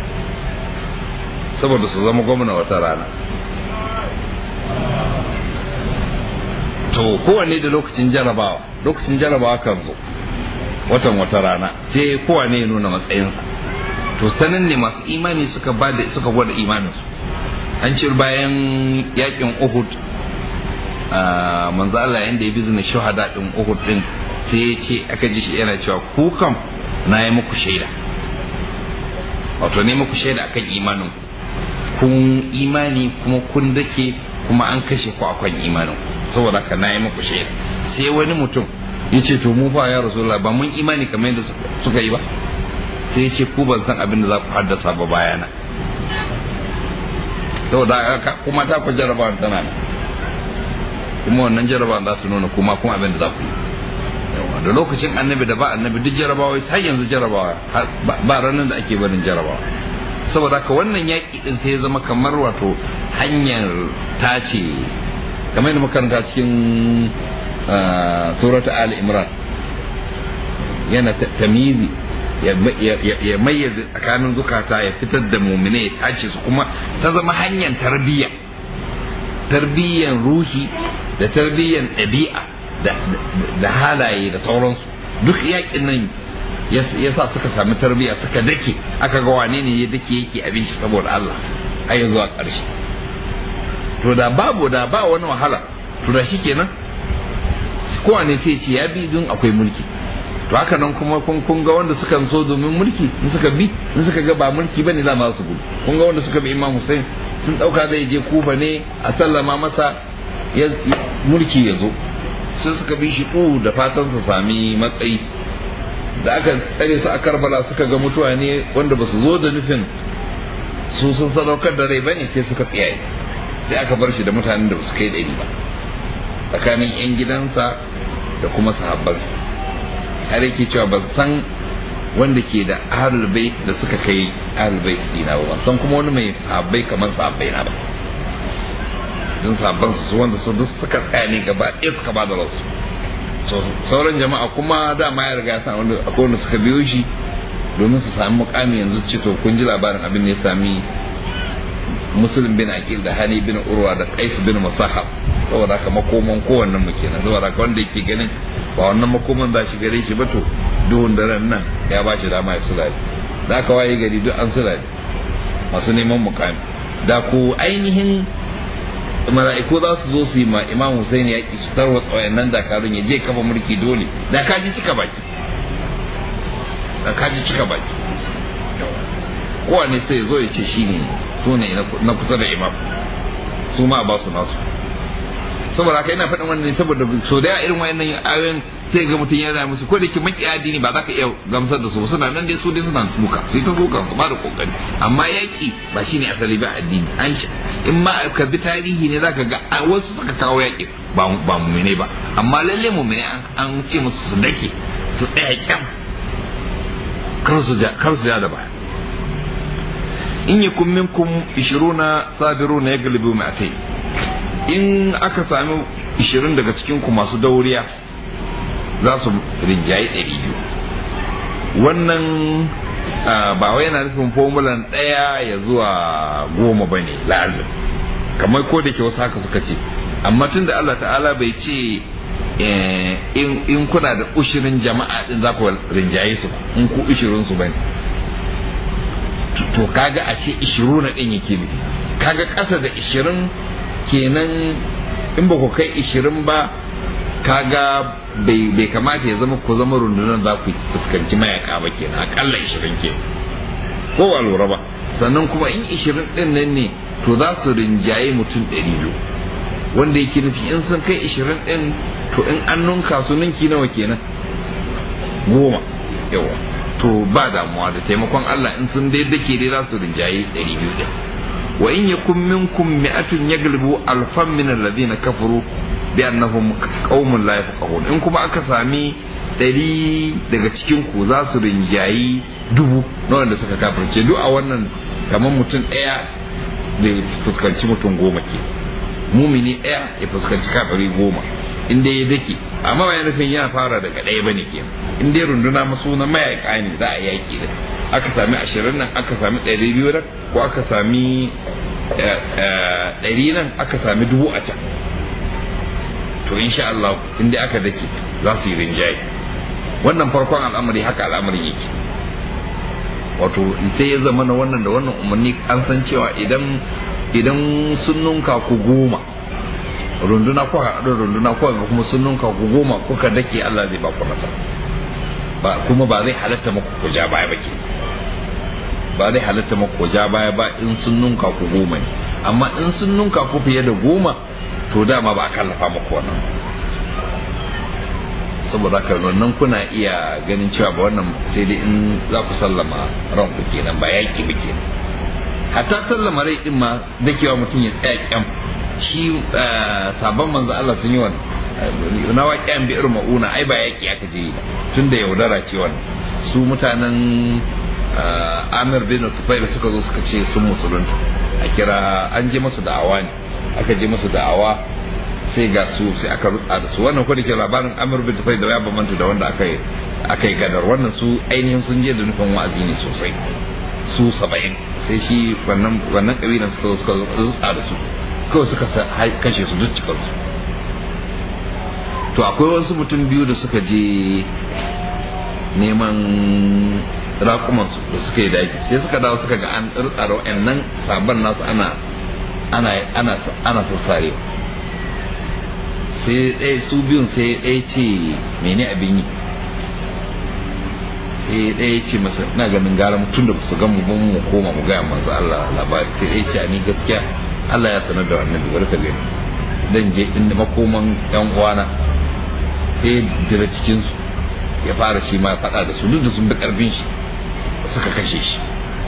saboda su zama gwamna wata rana to kowanne da lokacin jarabawa lokacin jarabawa kan zo watan wata rana sai kowanne ya nuna matsayinsa to sanan ne masu imani suka bada suka gwada imaninsu an ce bayan yakin uhud manzo Allah yanda ya bizina shuhada din uhud din sai ya ce aka ji shi yana cewa ku kam na yi muku shaida wato ne muku shaida akan imanin kun imani kuma kun dake kuma an kashe ku akan imanin saboda haka na yi muku shaida sai wani mutum ya ce to mu ba ya rasulullah ba mun imani kamar yadda suka yi ba sai ya ce ku ban san abin da za ku haddasa ba bayana saboda haka kuma ta ku jarabawa tana nan kuma wannan jarabawa za su nuna kuma kuma abin da za ku yi da lokacin annabi da ba annabi duk jarabawa har yanzu jarabawa ba ranar da ake barin jarabawa saboda haka wannan yaƙi din sai ya zama kamar wato hanyar tace kamar yadda makaranta cikin surata ali imran yana tamizi ya mayyaze tsakanin zukata ya fitar da mumine ya tace su kuma ta zama hanyar tarbiyya tarbiyyan ruhi da tarbiyyan ɗabi'a da halaye da sauransu duk yaƙin nan ya sa suka sami tarbiyya suka dake aka ga wane ne ya dake yake abinci saboda Allah har ya zuwa ƙarshe to da babu da ba wani wahala to da shikenan kowane sai ce ya bi don akwai mulki to haka nan kuma kun kun ga wanda suka so domin mulki in suka bi in suka ga ba mulki bane za ma su gudu kun ga wanda suka bi Imam Hussein sun dauka zai je Kufa ne a sallama masa ya mulki ya zo sai suka bi shi ɗu da fatan su sami matsayi da aka tsare su a Karbala suka ga mutuwa ne wanda ba su zo da nufin su sun sadaukar da rai bane sai suka tsiyaye sai aka bar shi da mutanen da ba su kai ɗari ba tsakanin 'yan gidansa da kuma sahabbansa har yake cewa ban san wanda ke da ahlul bait da suka kai ahlul bait dina ba ban san kuma wani mai sahabbai kamar sahabbai na ba don sahabban su wanda su duk suka tsaya ne gaba ɗaya suka ba da rasu sauran jama'a kuma dama ya riga san wanda akwai wanda suka biyo shi domin su sami mukami yanzu ce to kun ji labarin abin da ya sami muslim bin aqil da hani bin urwa da qais bin musahab saboda haka makoman kowannen mu kenan saboda haka wanda yake ganin ba wannan makoman za shi gare shi ba to duhun daren nan ya ba shi dama ya sulale da aka waye gari duk an sulale masu neman mukami da ku ainihin mala'iku za su zo su yi ma imam Hussein ya ki su tarwatsa wayannan dakarun ya je kafa mulki dole da ka ji cika baki da ka ji cika baki kowane sai zo ya ce shi ne su ne na kusa da imam su ma ba su nasu saboda haka ina faɗin wannan ne saboda so da irin wayannan ayoyin sai ga mutum yana musu ko da ke maki addini ba za ka iya gamsar da su suna nan dai su dai suna suka sai ta suka su ba da kokari amma yaki ba shine asali ba addini an in ma ka bi tarihi ne zaka ga wasu suka kawo yaki ba ba mu'mine ba amma lalle mu'mine an ce musu su dake su tsaya kyam kar su ja kar su ja da baya in yakun minkum 20 sabiruna yaglibu mi'atayn in aka sami 20 daga cikin ku masu dauriya za su rinjaye 200 wannan ba wai yana nufin formulan ɗaya ya zuwa goma ba ne lazim kamar ko da ke wasu haka suka ce amma tun da Allah ta'ala bai ce in kuna da ushirin jama'a din za ku rinjaye su in ku ushirin su bane to kaga a ce ishiru na din yake nufi kaga ƙasa da ishirin kenan in ba ku kai ishirin ba kaga bai kamata ya zama ku zama rundunar za ku fuskanci mayaka ba kenan akalla ishirin ke ko ba lura ba sannan kuma in ishirin din nan ne to za su rinjaye mutum ɗari biyu wanda yake nufi in sun kai ishirin din to in an nunka su ninki nawa kenan goma yawa to ba damuwa da taimakon Allah in sun dai dake dai za su rinjaye ɗari biyu ɗin wa in yakun minkum mi'atun yaglibu alfan min alladhina kafaru bi annahum qaumun la yafqahun in kuma aka sami ɗari daga cikin ku za su rinjayi dubu na wanda suka kafirce duk a wannan kamar mutum ɗaya da fuskanci mutum goma ke mumini ɗaya ya fuskanci kafiri goma in dai ya dake amma ba nufin yana fara daga ɗaya bane ke in dai runduna masu na mayaka ne za a yaki da aka sami ashirin nan aka sami ɗari biyu nan ko aka sami ɗari nan aka sami dubu a can to insha Allah in dai aka dake za su yi rinjaye wannan farkon al'amari haka al'amarin yake wato sai ya zama na wannan da wannan umarni an san cewa idan idan sun nunka ku goma runduna ko haɗu runduna ko ga kuma sun nunka ku goma kuka dake Allah zai ba ku nasara ba kuma ba zai halatta muku ku ja baya ba ke ba zai halatta muku ku ja baya ba in sun nunka ku goma ne amma in sun nunka ku fiye da goma to dama ba a kallafa muku wannan saboda haka wannan kuna iya ganin cewa ba wannan sai dai in za ku sallama ranku kenan ba yaƙi ba kenan hatta sallama rai din ma dakewa mutum ya tsaya kyam shi sabon manzo Allah sun yi wannan na waƙiyan bi irin ma'una ai ba yaƙi aka je ba tun da yaudara ce wannan su mutanen Amir bin Tufail suka zo suka ce sun musulunta a kira an je masu da'awa ne aka je masu da'awa sai ga su sai aka rutsa da su wannan ko da ke labarin Amir bin Tufail da ya bambanta da wanda aka yi aka yi gadar wannan su ainihin sun je da nufin wa'azi ne sosai su saba'in sai shi wannan wannan kabilan suka zo suka rutsa da su kawai suka kashe su duk cikinsu to akwai wasu mutum biyu da suka je neman raƙumansu da suka yi daji sai suka dawo suka ga an tsara wa'annan sabon nasu ana ana ana ana sassare sai ɗaya su biyun sai ɗaya ce mene abin yi sai ɗaya ce masa ina ganin gara mutum da su gan mu mu koma mu gaya manzo Allah labari sai ɗaya ce ni gaskiya Allah ya sanar da wannan bari ka gani dan je inda makoman yan uwana sai dira cikin su ya fara shi ma faɗa da su duk da sun bi karfin shi suka kashe shi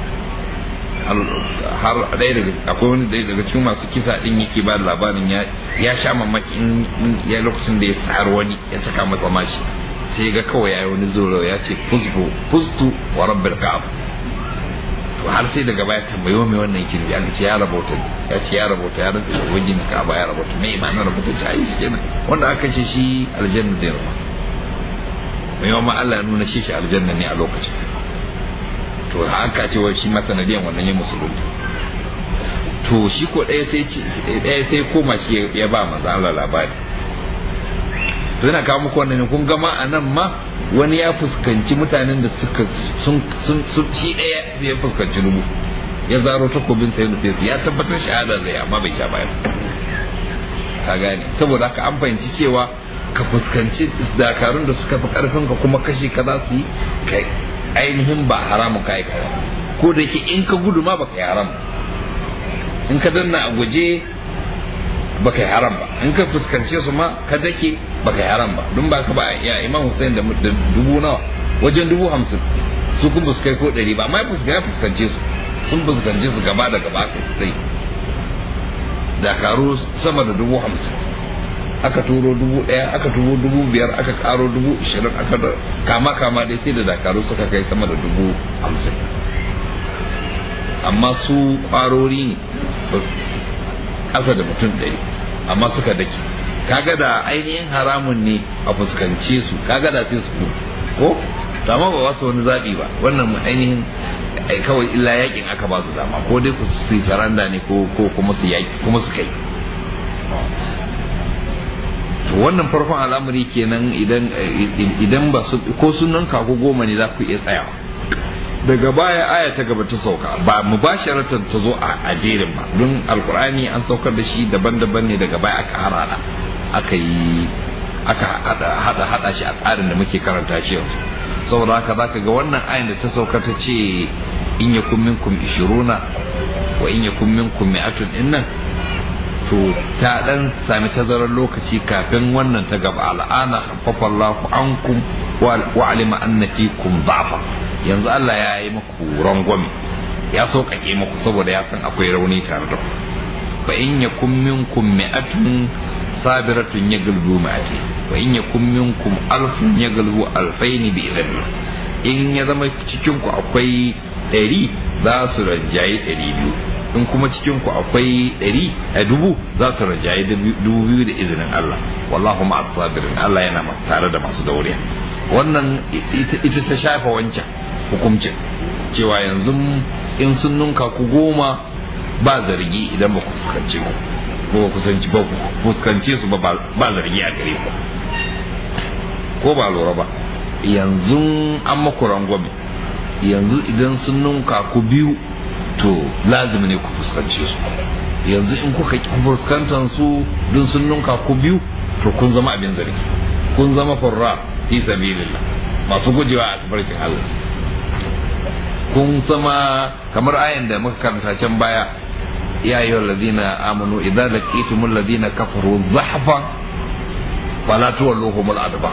har ɗaya daga akwai wani ɗaya daga cikin masu kisa ɗin yake ba labarin ya ya sha mamaki in ya lokacin da ya tsar wani ya saka masa mashi sai ga kawai yayi wani zoro ya ce fusbu fustu wa rabbil ka'ab to har sai daga baya tambayo mai wannan yake da aka ce ya rabota ya ce ya rabota ya rantsa da wajen ka ba ya rabota mai imanin rabota ce ai kenan wanda aka kashe shi aljanna da yarma mai yawan Allah ya nuna shi shi aljanna ne a lokacin to haka ce wai shi ma sanadiyan wannan ya musulunta to shi ko ɗaya sai ɗaya sai koma shi ya ba manzo Allah labari to yana kawo muku wannan kun gama a nan ma wani ya fuskanci mutanen da suka sun sun shi ɗaya ya fuskanci rubu ya zaro takobin sai nufe ya tabbatar shahada zai amma bai sha baya ka gane saboda haka an fahimci cewa ka fuskanci dakarun da suka fi karfin ka kuma kashe ka za su yi kai ainihin ba haramun ka aika ko da yake in ka gudu ma baka yi haram in ka danna a guje baka yi haram ba in ka fuskance su ma ka dake baka yi haram ba don ba ka ba ya imam Hussein da dubu nawa wajen dubu hamsin su kun fuskai ko ɗari ba amma ya fuskance su sun fuskance su gaba da gaba sai dakaru sama da dubu hamsin aka turo dubu ɗaya aka turo dubu biyar aka karo dubu ishirin aka da kama kama dai sai da dakaru suka kai sama da dubu hamsin amma su kwarori ne ƙasa da mutum ɗari amma suka dake kaga da ainihin haramun ne a fuskance su kaga da sai su ko to amma ba su wani zaɓi ba wannan ainihin kawai illa yakin aka ba su dama ko dai su yi saranda ne ko kuma su yaki kuma su kai to wannan farkon al'amari kenan idan idan ba su ko sunan kaku goma ne za ku iya tsayawa daga baya aya ta gaba ta sauka ba mubasharatan ta zo a jerin ba don alkur'ani an saukar da shi daban-daban ne daga baya aka harada aka yi aka hada hada shi a tsarin da muke karanta shi yanzu saboda haka zaka ga wannan ayin da ta sauka ta ce in yakum minkum ishiruna wa in yakum minkum mi'atun innan to ta dan sami tazarar lokaci kafin wannan ta gaba al'ana khaffafa Allahu ankum wa alima anna fikum da'fa yanzu Allah ya yi muku rangwame ya sauƙaƙe muku saboda ya san akwai rauni tare da ku fa in yakum minkum mi'atun sabiratun yaglbu ma'ati wa in yakum minkum alfun yaglbu alfaini bi idhnillah in ya zama cikin ku akwai ɗari za su rajayi ɗari biyu in kuma cikin ku akwai ɗari a dubu za su rajayi dubu biyu da izinin Allah wallahu ma'a sabirin Allah yana tare da masu dauriya wannan ita ta shafa wancan hukuncin cewa yanzu in sun nunka ku goma ba zargi idan ba ku fuskance ku ko kusanci ba fuskance su ba ba zargi a gare ku ko ba lura ba yanzu an maku rangwame yanzu idan sun nunka ku biyu to lazimi ne ku fuskance su yanzu in kuka ki fuskantar su don sun nunka ku biyu to kun zama abin zargi kun zama furra fi sabilillah masu gujewa a tafarkin Allah kun zama kamar ayan da muka karanta can baya ya yi wa ladina amanu idan laqitumul ladina kafaru zahfa fala tuwalluhumul adbar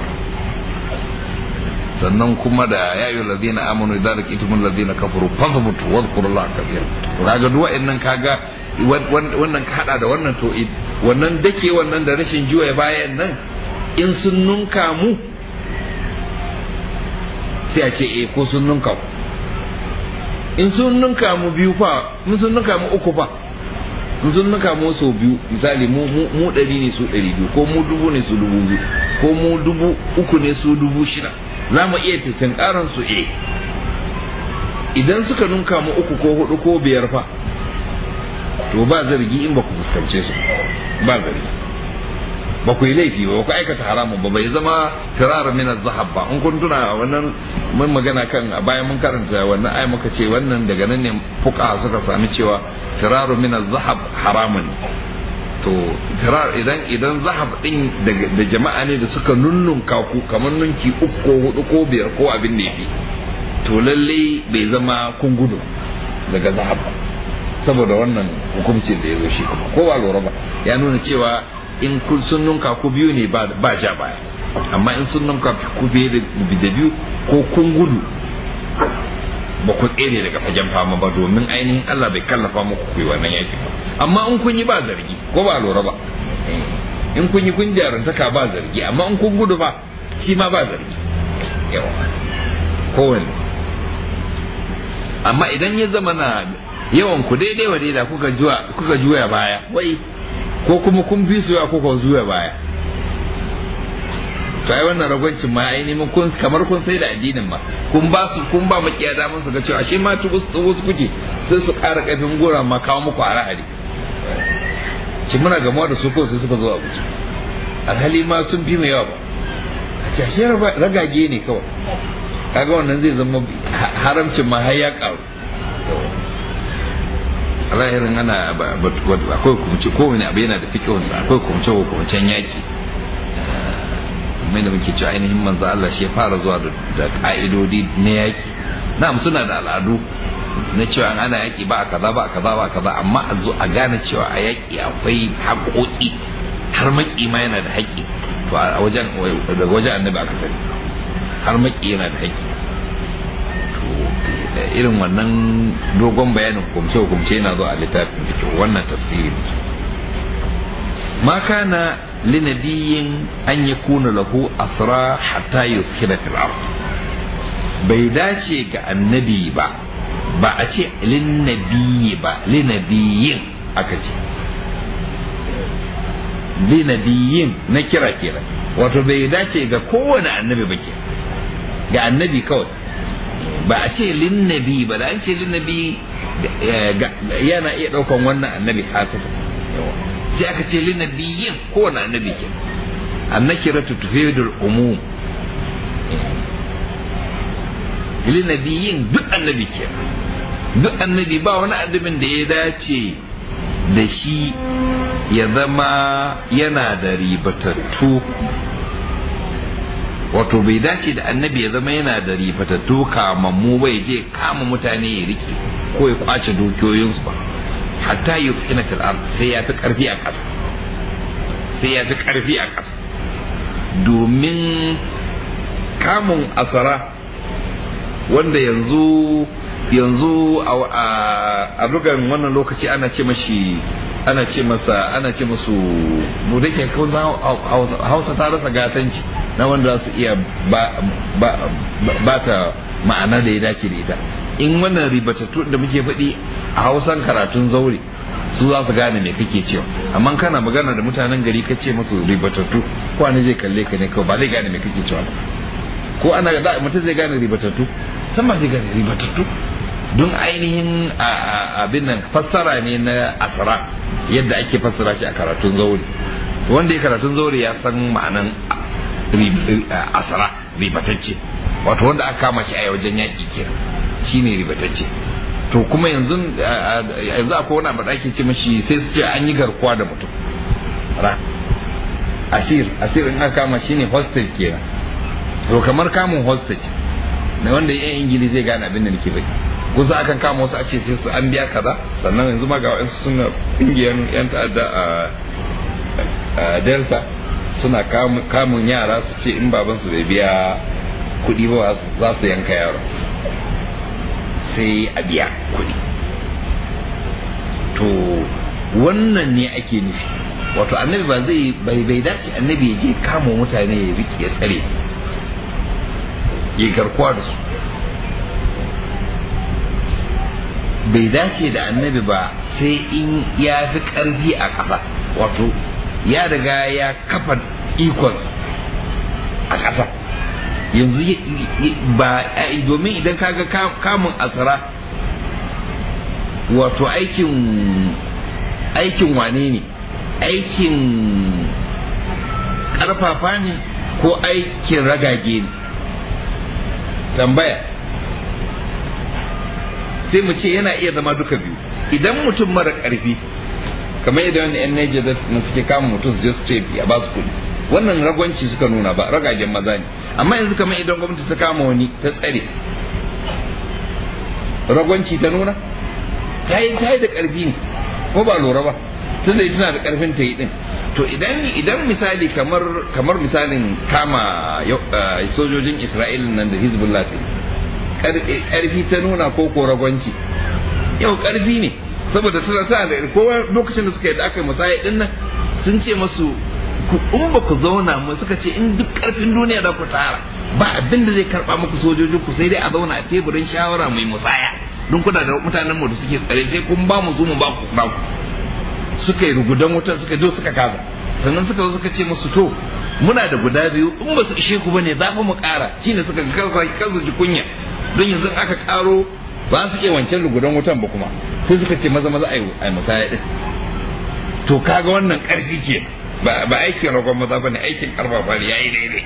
sannan kuma da ya yi ladina amanu idan laqitumul ladina kafaru fazbutu wadhkurullaha kathira to kaga duk wa'annan kaga wannan ka hada da wannan to wannan dake wannan da rashin juya bayan nan in sun nunka mu sai a ce eh ko sun nunka ku in sun ninka mu biyu fa in sun ninka mu uku fa in sun ninka mu sau biyu misali mu mu ɗari ne su ɗari biyu ko mu dubu ne su dubu biyu ko mu dubu uku ne su dubu shida za mu iya titin ƙaran su eh idan suka ninka mu uku ko hudu ko biyar fa to ba zargi in ba ku fuskance su ba zargi ba ku yi laifi ba ku aikata haramun ba bai zama firar min zahab ba in kun tuna wannan mun magana kan a bayan mun karanta wannan ai muka ce wannan daga nan ne fuka suka sami cewa firar min zahab haramun to firar idan idan zahab din da jama'a ne da suka nunnunka ku kamar nunki uku ko hudu ko biyar ko abin da yafi to lalle bai zama kun gudu daga zahab ba saboda wannan hukuncin da ya zo shi kuma ko ba lura ba ya nuna cewa in kun sun nunka ku biyu ne ba ja baya amma in sun nunka ku biyu da biyu ko kun gudu ba ku tsere daga fagen fama ba domin ainihin Allah bai kallafa muku ku yi wannan yaki ba amma in kun yi ba zargi ko ba lura ba in kun yi kun jarantaka ba zargi amma in kun gudu ba shi ma ba zargi yawa kowanne amma idan ya zama na yawan ku daidai wa daida kuka juya baya wai ko kuma kun bi su ko kun zuwa baya to ai wannan ragwancin ma ai neman kun kamar kun sai da addinin ma kun ba su kun ba makiya daman su ga cewa ashe ma tu wasu wasu kuke sai su ƙara ƙarfin gora ma kawo muku a rahari ci muna gamuwa da su kawai sai suka zo a guji alhali ma sun fi mai yawa ba a ce ashe ragage ne kawai kaga wannan zai zama haramcin ma har ya ƙaru alahirin ana akwai kumce kowane abu yana da fikihunsa akwai kumce kumcen yaki mai da muke cewa ainihin manzo Allah shi ya fara zuwa da ka'idodi na yaki na'am suna da al'adu na cewa ana yaƙi ba kaza ba kaza ba kaza amma a zo a gane cewa a yaƙi akwai haƙoƙi har maki ma yana da haƙƙi to a wajen daga wajen annabi aka sani har maki yana da haƙƙi to irin wannan dogon bayanin hukumce hukumce yana zo a littafin fiqh wannan tafsiri ne ma kana linabiyin an yakuna lahu asra hatta yuskina fil ard bai dace ga annabi ba ba a ce linnabiyi ba linabiyin aka ce linabiyin na kira kira wato bai dace ga kowane annabi ba ke ga annabi kawai ba a ce linnabi ba da an ce linnabi yana iya daukan wannan annabi hasata sai aka ce linnabiyin kowane annabi ke annakiratu tufidul umum linabiyin duk annabi ke duk annabi ba wani annabin da ya dace da shi ya zama yana da ribatattu wato bai dace da annabi ya zama yana da ribatattu kamammu bai je kama mutane ya rike ko ya kwace dukiyoyinsu ba hatta yi fina fil ard sai ya fi karfi a ƙasa sai ya fi karfi a ƙasa domin kamun asara wanda yanzu yanzu a bugan wannan lokaci ana ce mashi ana ce masa ana ce masu mu da ke hausa ta rasa gatanci na wanda za su iya ba ta ma'ana da ya dace da ita in wannan ribatattu da muke faɗi a hausan karatun zaure su za su gane me kake cewa amma kana magana da mutanen gari ka ce masu ribatattu ko wani zai kalle ka ne kawai ba zai gane me kake cewa ko ana da mutum zai gane ribatattu san ba zai gane ribatattu don ainihin abin nan fassara ne na asara yadda ake fassara shi a karatun zaure wanda ya karatun zaure ya san ma'anan asara ribatacce wato wanda aka kama shi a wajen yaƙi kenan shine ribatacce to kuma yanzu yanzu akwai wani abu da ake ce mashi sai su ce an yi garkuwa da mutum asir asir in aka kama shine hostage kenan to kamar kamun hostage na wanda yan ingili zai gane abin da nake bai kusa akan kama wasu a ce sai su an biya kaza sannan yanzu ma ga wa'ansu suna ƙungiyar yan ta'adda a delta suna kamun yara su ce in babansu bai biya kuɗi ba za su yanka yaro sai a biya kuɗi to wannan ne ake nufi wato annabi ba zai bai bai dace annabi ya je kama mutane ya riƙe ya tsare ya garkuwa da su bai dace da annabi ba sai in ya fi ƙarfi a ƙasa wato ya riga ya kafa ikon a ƙasa yanzu ba domin idan kaga kamun asara wato aikin aikin wane ne aikin ƙarfafa ne ko aikin ragage ne tambaya sai mu ce yana iya zama duka biyu idan mutum mara ƙarfi kamar yadda wani yan Niger na suke kama mutum su je su ce ya ba su kuɗi wannan ragwanci suka nuna ba ragagen maza ne amma yanzu kamar idan gwamnati ta kama wani ta tsare ragwanci ta nuna ta yi ta yi da ƙarfi ne ko ba lura ba tunda ita tana da ƙarfin ta yi din to idan idan misali kamar kamar misalin kama sojojin Isra'ila nan da Hezbollah ta ƙarfi ta nuna ko ko ragwanci yau ƙarfi ne saboda tana tana da kowa lokacin da suka yi da aka yi musaya din nan sun ce masu in ba ku zauna mu suka ce in duk karfin duniya da ku tara ba abin da zai karba muku sojojin ku sai dai a zauna a teburin shawara mai musaya don kuna da mutanen mu da suke tsare sai kun ba mu zo mu ba ku ba ku suka yi rugudan wuta suka zo suka kaza sannan suka zo suka ce musu to muna da guda biyu in ba su ishe ku bane za mu ƙara shine suka ga kansu kansu ji kunya don yanzu aka karo ba su iya wancan rugudan wutan ba kuma sai suka ce maza maza ai musaya din to kaga wannan karfi ke ba aikin ragon maza ba ne aikin karfafa ne yayi daidai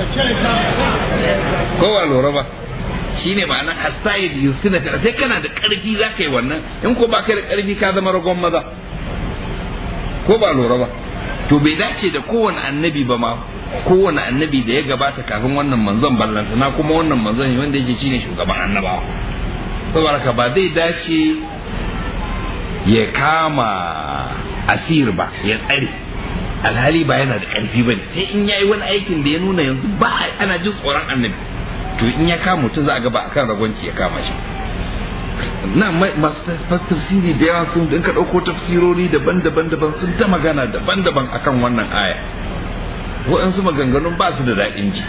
kowa lura ba shine ma'ana hastayid yusina sai kana da karfi za ka yi wannan in ko ba kai da karfi ka zama ragon maza ko ba lura ba to bai dace da kowane annabi ba ma kowane annabi da ya gabata kafin wannan manzon ballanta na kuma wannan manzon wanda yake shine shugaban annabawa saboda ka ba zai dace ya kama asir ba ya tsare alhali ba yana da ƙarfi ba sai in yayi wani aikin da ya nuna yanzu ba ana jin tsoron annabi to in ya kama mutum za a ga ba akan ragwanci ya kama shi na masu tafsiri da yawa sun ka ɗauko tafsirori daban-daban daban sun ta magana daban-daban akan wannan aya waɗansu maganganun ba su da daɗin ji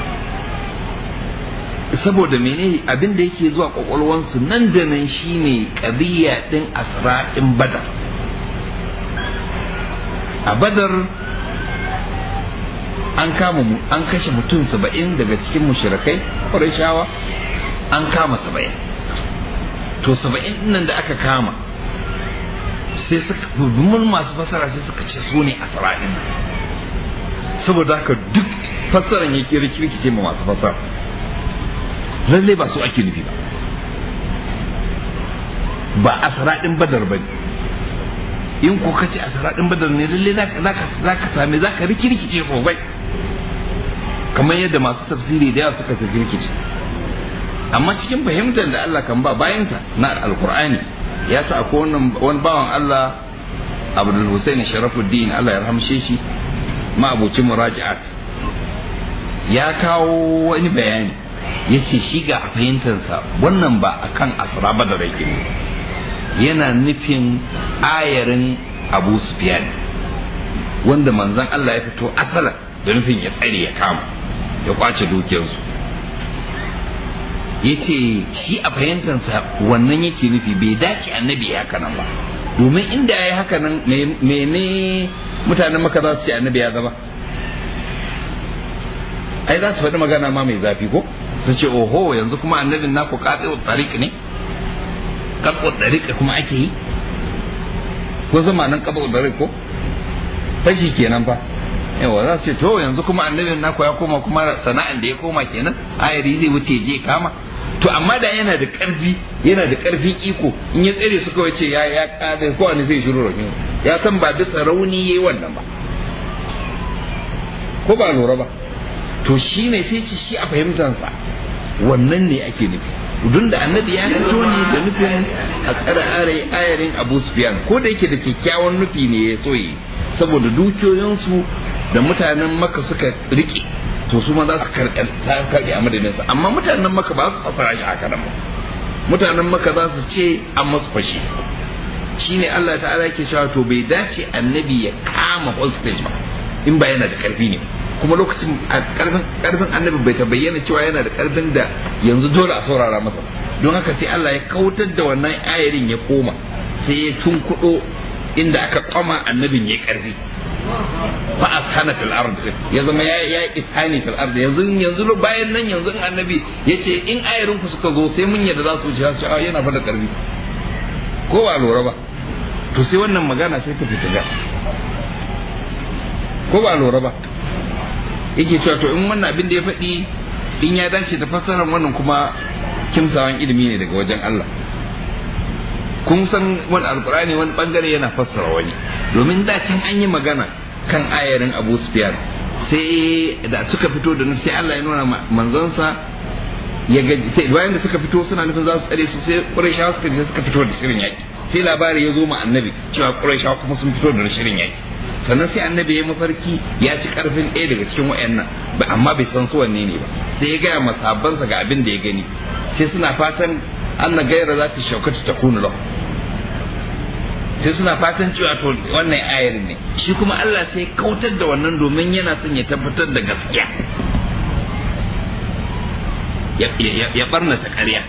saboda mene abin da yake zuwa kwakwalwansu nan da nan shine ƙadiyya ɗin asra'in badar a badar an kama an kashe mutum saba'in daga cikin mushrikai shawa an kama saba'in to saba'in nan da aka kama sai suka mun masu fasara sai suka ce su ne asra'in saboda haka duk fassaran yake rikirkice ma masu fasara lallai ba su ake nufi ba ba asra'in badar ba in ko kace asra'in badar ne lallai za ka same za ka rikirkice sosai kamar yadda masu tafsiri da yawa suka rikirkice amma cikin fahimtar da Allah kan ba bayansa na alkur'ani ya sa akwai wani bawan Allah Abdul Hussein Sharafuddin Allah ya rahamshe shi ma abucin muraji'at ya kawo wani bayani ya ce shi ga fahimtarsa wannan ba akan asra ba da rake yana nufin ayarin abu sufyan wanda manzon Allah ya fito asalan da nufin ya tsare ya kama ya kwace dukiyarsu ya ce shi a fahimtarsa wannan yake nufi bai dace annabi ya haka nan ba domin inda ya yi haka nan mene mutanen maka za su ce annabi ya zama ai za su faɗi magana ma mai zafi ko su ce oho yanzu kuma annabin naku katse tariq ne katse tariq kuma ake yi ko zama nan katse tariq ko fashi kenan fa yawa za su ce to yanzu kuma annabin naku ya koma kuma sana'an da ya koma kenan ayari zai wuce je kama to amma da yana da karfi yana da karfin iko in ya tsere su kawai ce ya ya kada ko wani zai shiru rahin ya san ba bisa rauni yayi wannan ba ko ba lura ba to shi ne sai ci shi a fahimtansa wannan ne ake nufi dun da annabi ya fito ne da nufin a tsara ayarin abu sufyan ko da yake da kyakkyawan nufi ne ya so yi saboda dukiyoyinsu da mutanen maka suka rike to su ma za su karɓe a madadinsa amma mutanen maka ba su fasara shi haka nan ba mutanen maka za su ce an masu fashi shine Allah ta'ala yake cewa to bai dace annabi ya kama hostage ba in ba yana da karfi ne kuma lokacin karfin karfin annabi bai ta bayyana cewa yana da karfin da yanzu dole a saurara masa don haka sai Allah ya kautar da wannan ayarin ya koma sai ya tunkudo inda aka kwama annabin ya karfi fa ashana fil ard ya zama ya ya ishani fil ard yanzu yanzu bayan nan yanzu annabi yace in ayarin ku suka zo sai mun yadda za su wuce su yana fa da karfi ko ba lura ba to sai wannan magana sai ta fita gas ko ba lura ba yake cewa to in wannan abin da ya faɗi in ya dace da fassarar wannan kuma kimsawan ilimi ne daga wajen Allah kun san wani alkurani wani bangare yana fassara wani domin da can an yi magana kan ayarin Abu Sufyan sai da suka fito da nufi sai Allah ya nuna manzansa ya ga sai bayan da suka fito suna nufin za su tsare su sai Qurayshawa suka je suka fito da shirin yaki sai labari ya zo ma annabi cewa Qurayshawa kuma sun fito da shirin yaki sannan sai annabi ya mafarki ya ci karfin ɗaya daga cikin wayannan ba amma bai san su wanne ne ba sai ya gaya masabansa ga abin da ya gani sai suna fatan Allah gaira za ta shaukata ta kunu lahu sai suna fatan cewa to wannan ayar ne shi kuma Allah sai kautar da wannan domin yana son ya tabbatar da gaskiya ya barnata ƙarya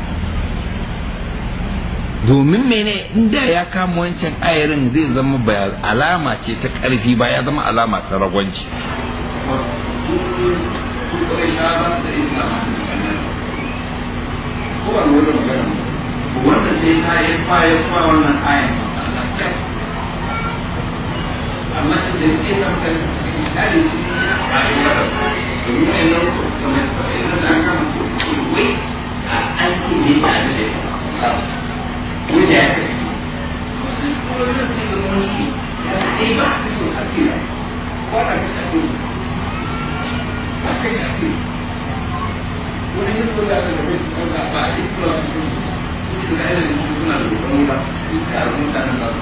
domin mene inda ya kama wancan ayarin zai zama ba alama ce ta ƙarfi ba ya zama alama ta ragwanci wanda sai ta yi kwaye kwa wannan ayan amma da da ke kan kan tsari shi ne a kwaye wa domin ai nan ko kamar sai da aka mutu wai an ce ne ta da wanda ya kashe kuma da sai ga wani ya sai ba ka so a kira ko da ka sai ba ka sai wani yin ko da ka sai ba ba a yi kula su su ga irin su suna da kokon wuta su ka da mutanen da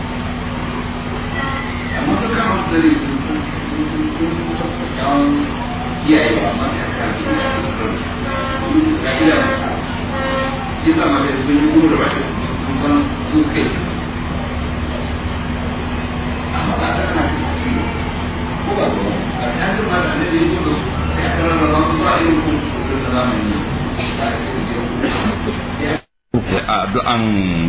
amma su kama su dare su sun sun sun sun kyawun kiyaye amma sai aka karfi da su ga ila shi sa ma da sun yi gudu da bashi sun san su suka yi amma ba ta ana ko ba ko a cikin ma da ne da yi gudu sai aka rarraba su ba irin kuma da zamani addu'an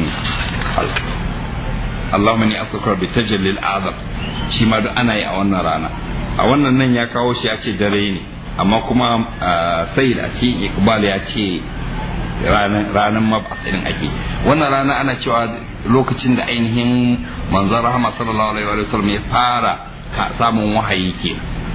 Allahumma ni asukar bi tajallil azam shi ma duk ana yi a wannan rana a wannan nan ya kawo shi ya ce dare ne amma kuma sai da ce iqbal ya ce ranar mabasirin ake wannan rana ana cewa lokacin da ainihin manzon rahama sallallahu alaihi wa sallam ya fara samun wahayi ke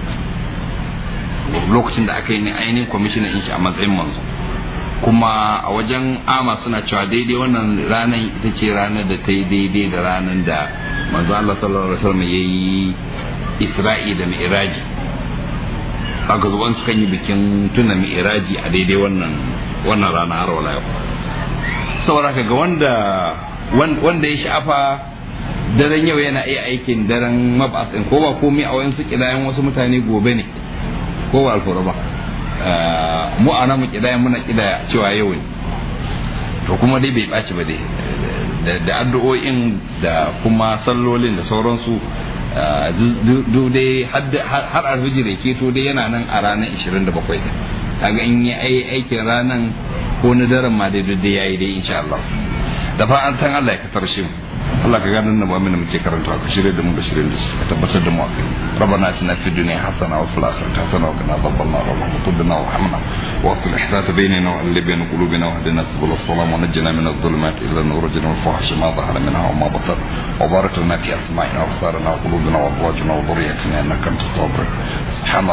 lokacin da aka yi ainihin kwamishinan in shi a matsayin manzo kuma a wajen ama suna cewa daidai wannan ranar ita ce ranar da ta yi daidai da ranar da manzo Allah sallallahu alaihi wasallam ya yi Isra'i da Mi'raji aka zuwan su kan yi bikin tuna Mi'raji a daidai wannan wannan rana har wala yau saboda ka ga wanda wanda ya sha'afa daren yau yana iya aikin daren mabasin ko ba komai a wayansu kidayen wasu mutane gobe ne ko ba alfura ba mu a namu kidaya muna kidaya cewa yau ne to kuma dai bai ɓaci ba dai da addu'o'in da kuma sallolin da sauransu duk dai har alfijir ke to dai yana nan a ranar 27 kaga in yi aikin ranar ko na daren ma dai duk dai yayi dai insha Allah da fa'an Allah ya ka tarshe mu Allah ka ganin da mu'minin muke karanta ka shirye da mu da shirye da su ka tabbatar da mu a kai rabbana atina fid dunya hasana wa fil akhirati hasana wa qina adhaban nar rabbana tubna wa hamna wa aslih ذات بيننا وألف بين قلوبنا واهدنا سبل السلام ونجنا من الظلمات إلى النور وجنا الفحش ما ظهر منها وما بطن وبارك لنا في أسمائنا وأبصارنا وقلوبنا وأزواجنا وذريتنا إنك أنت التواب سبحان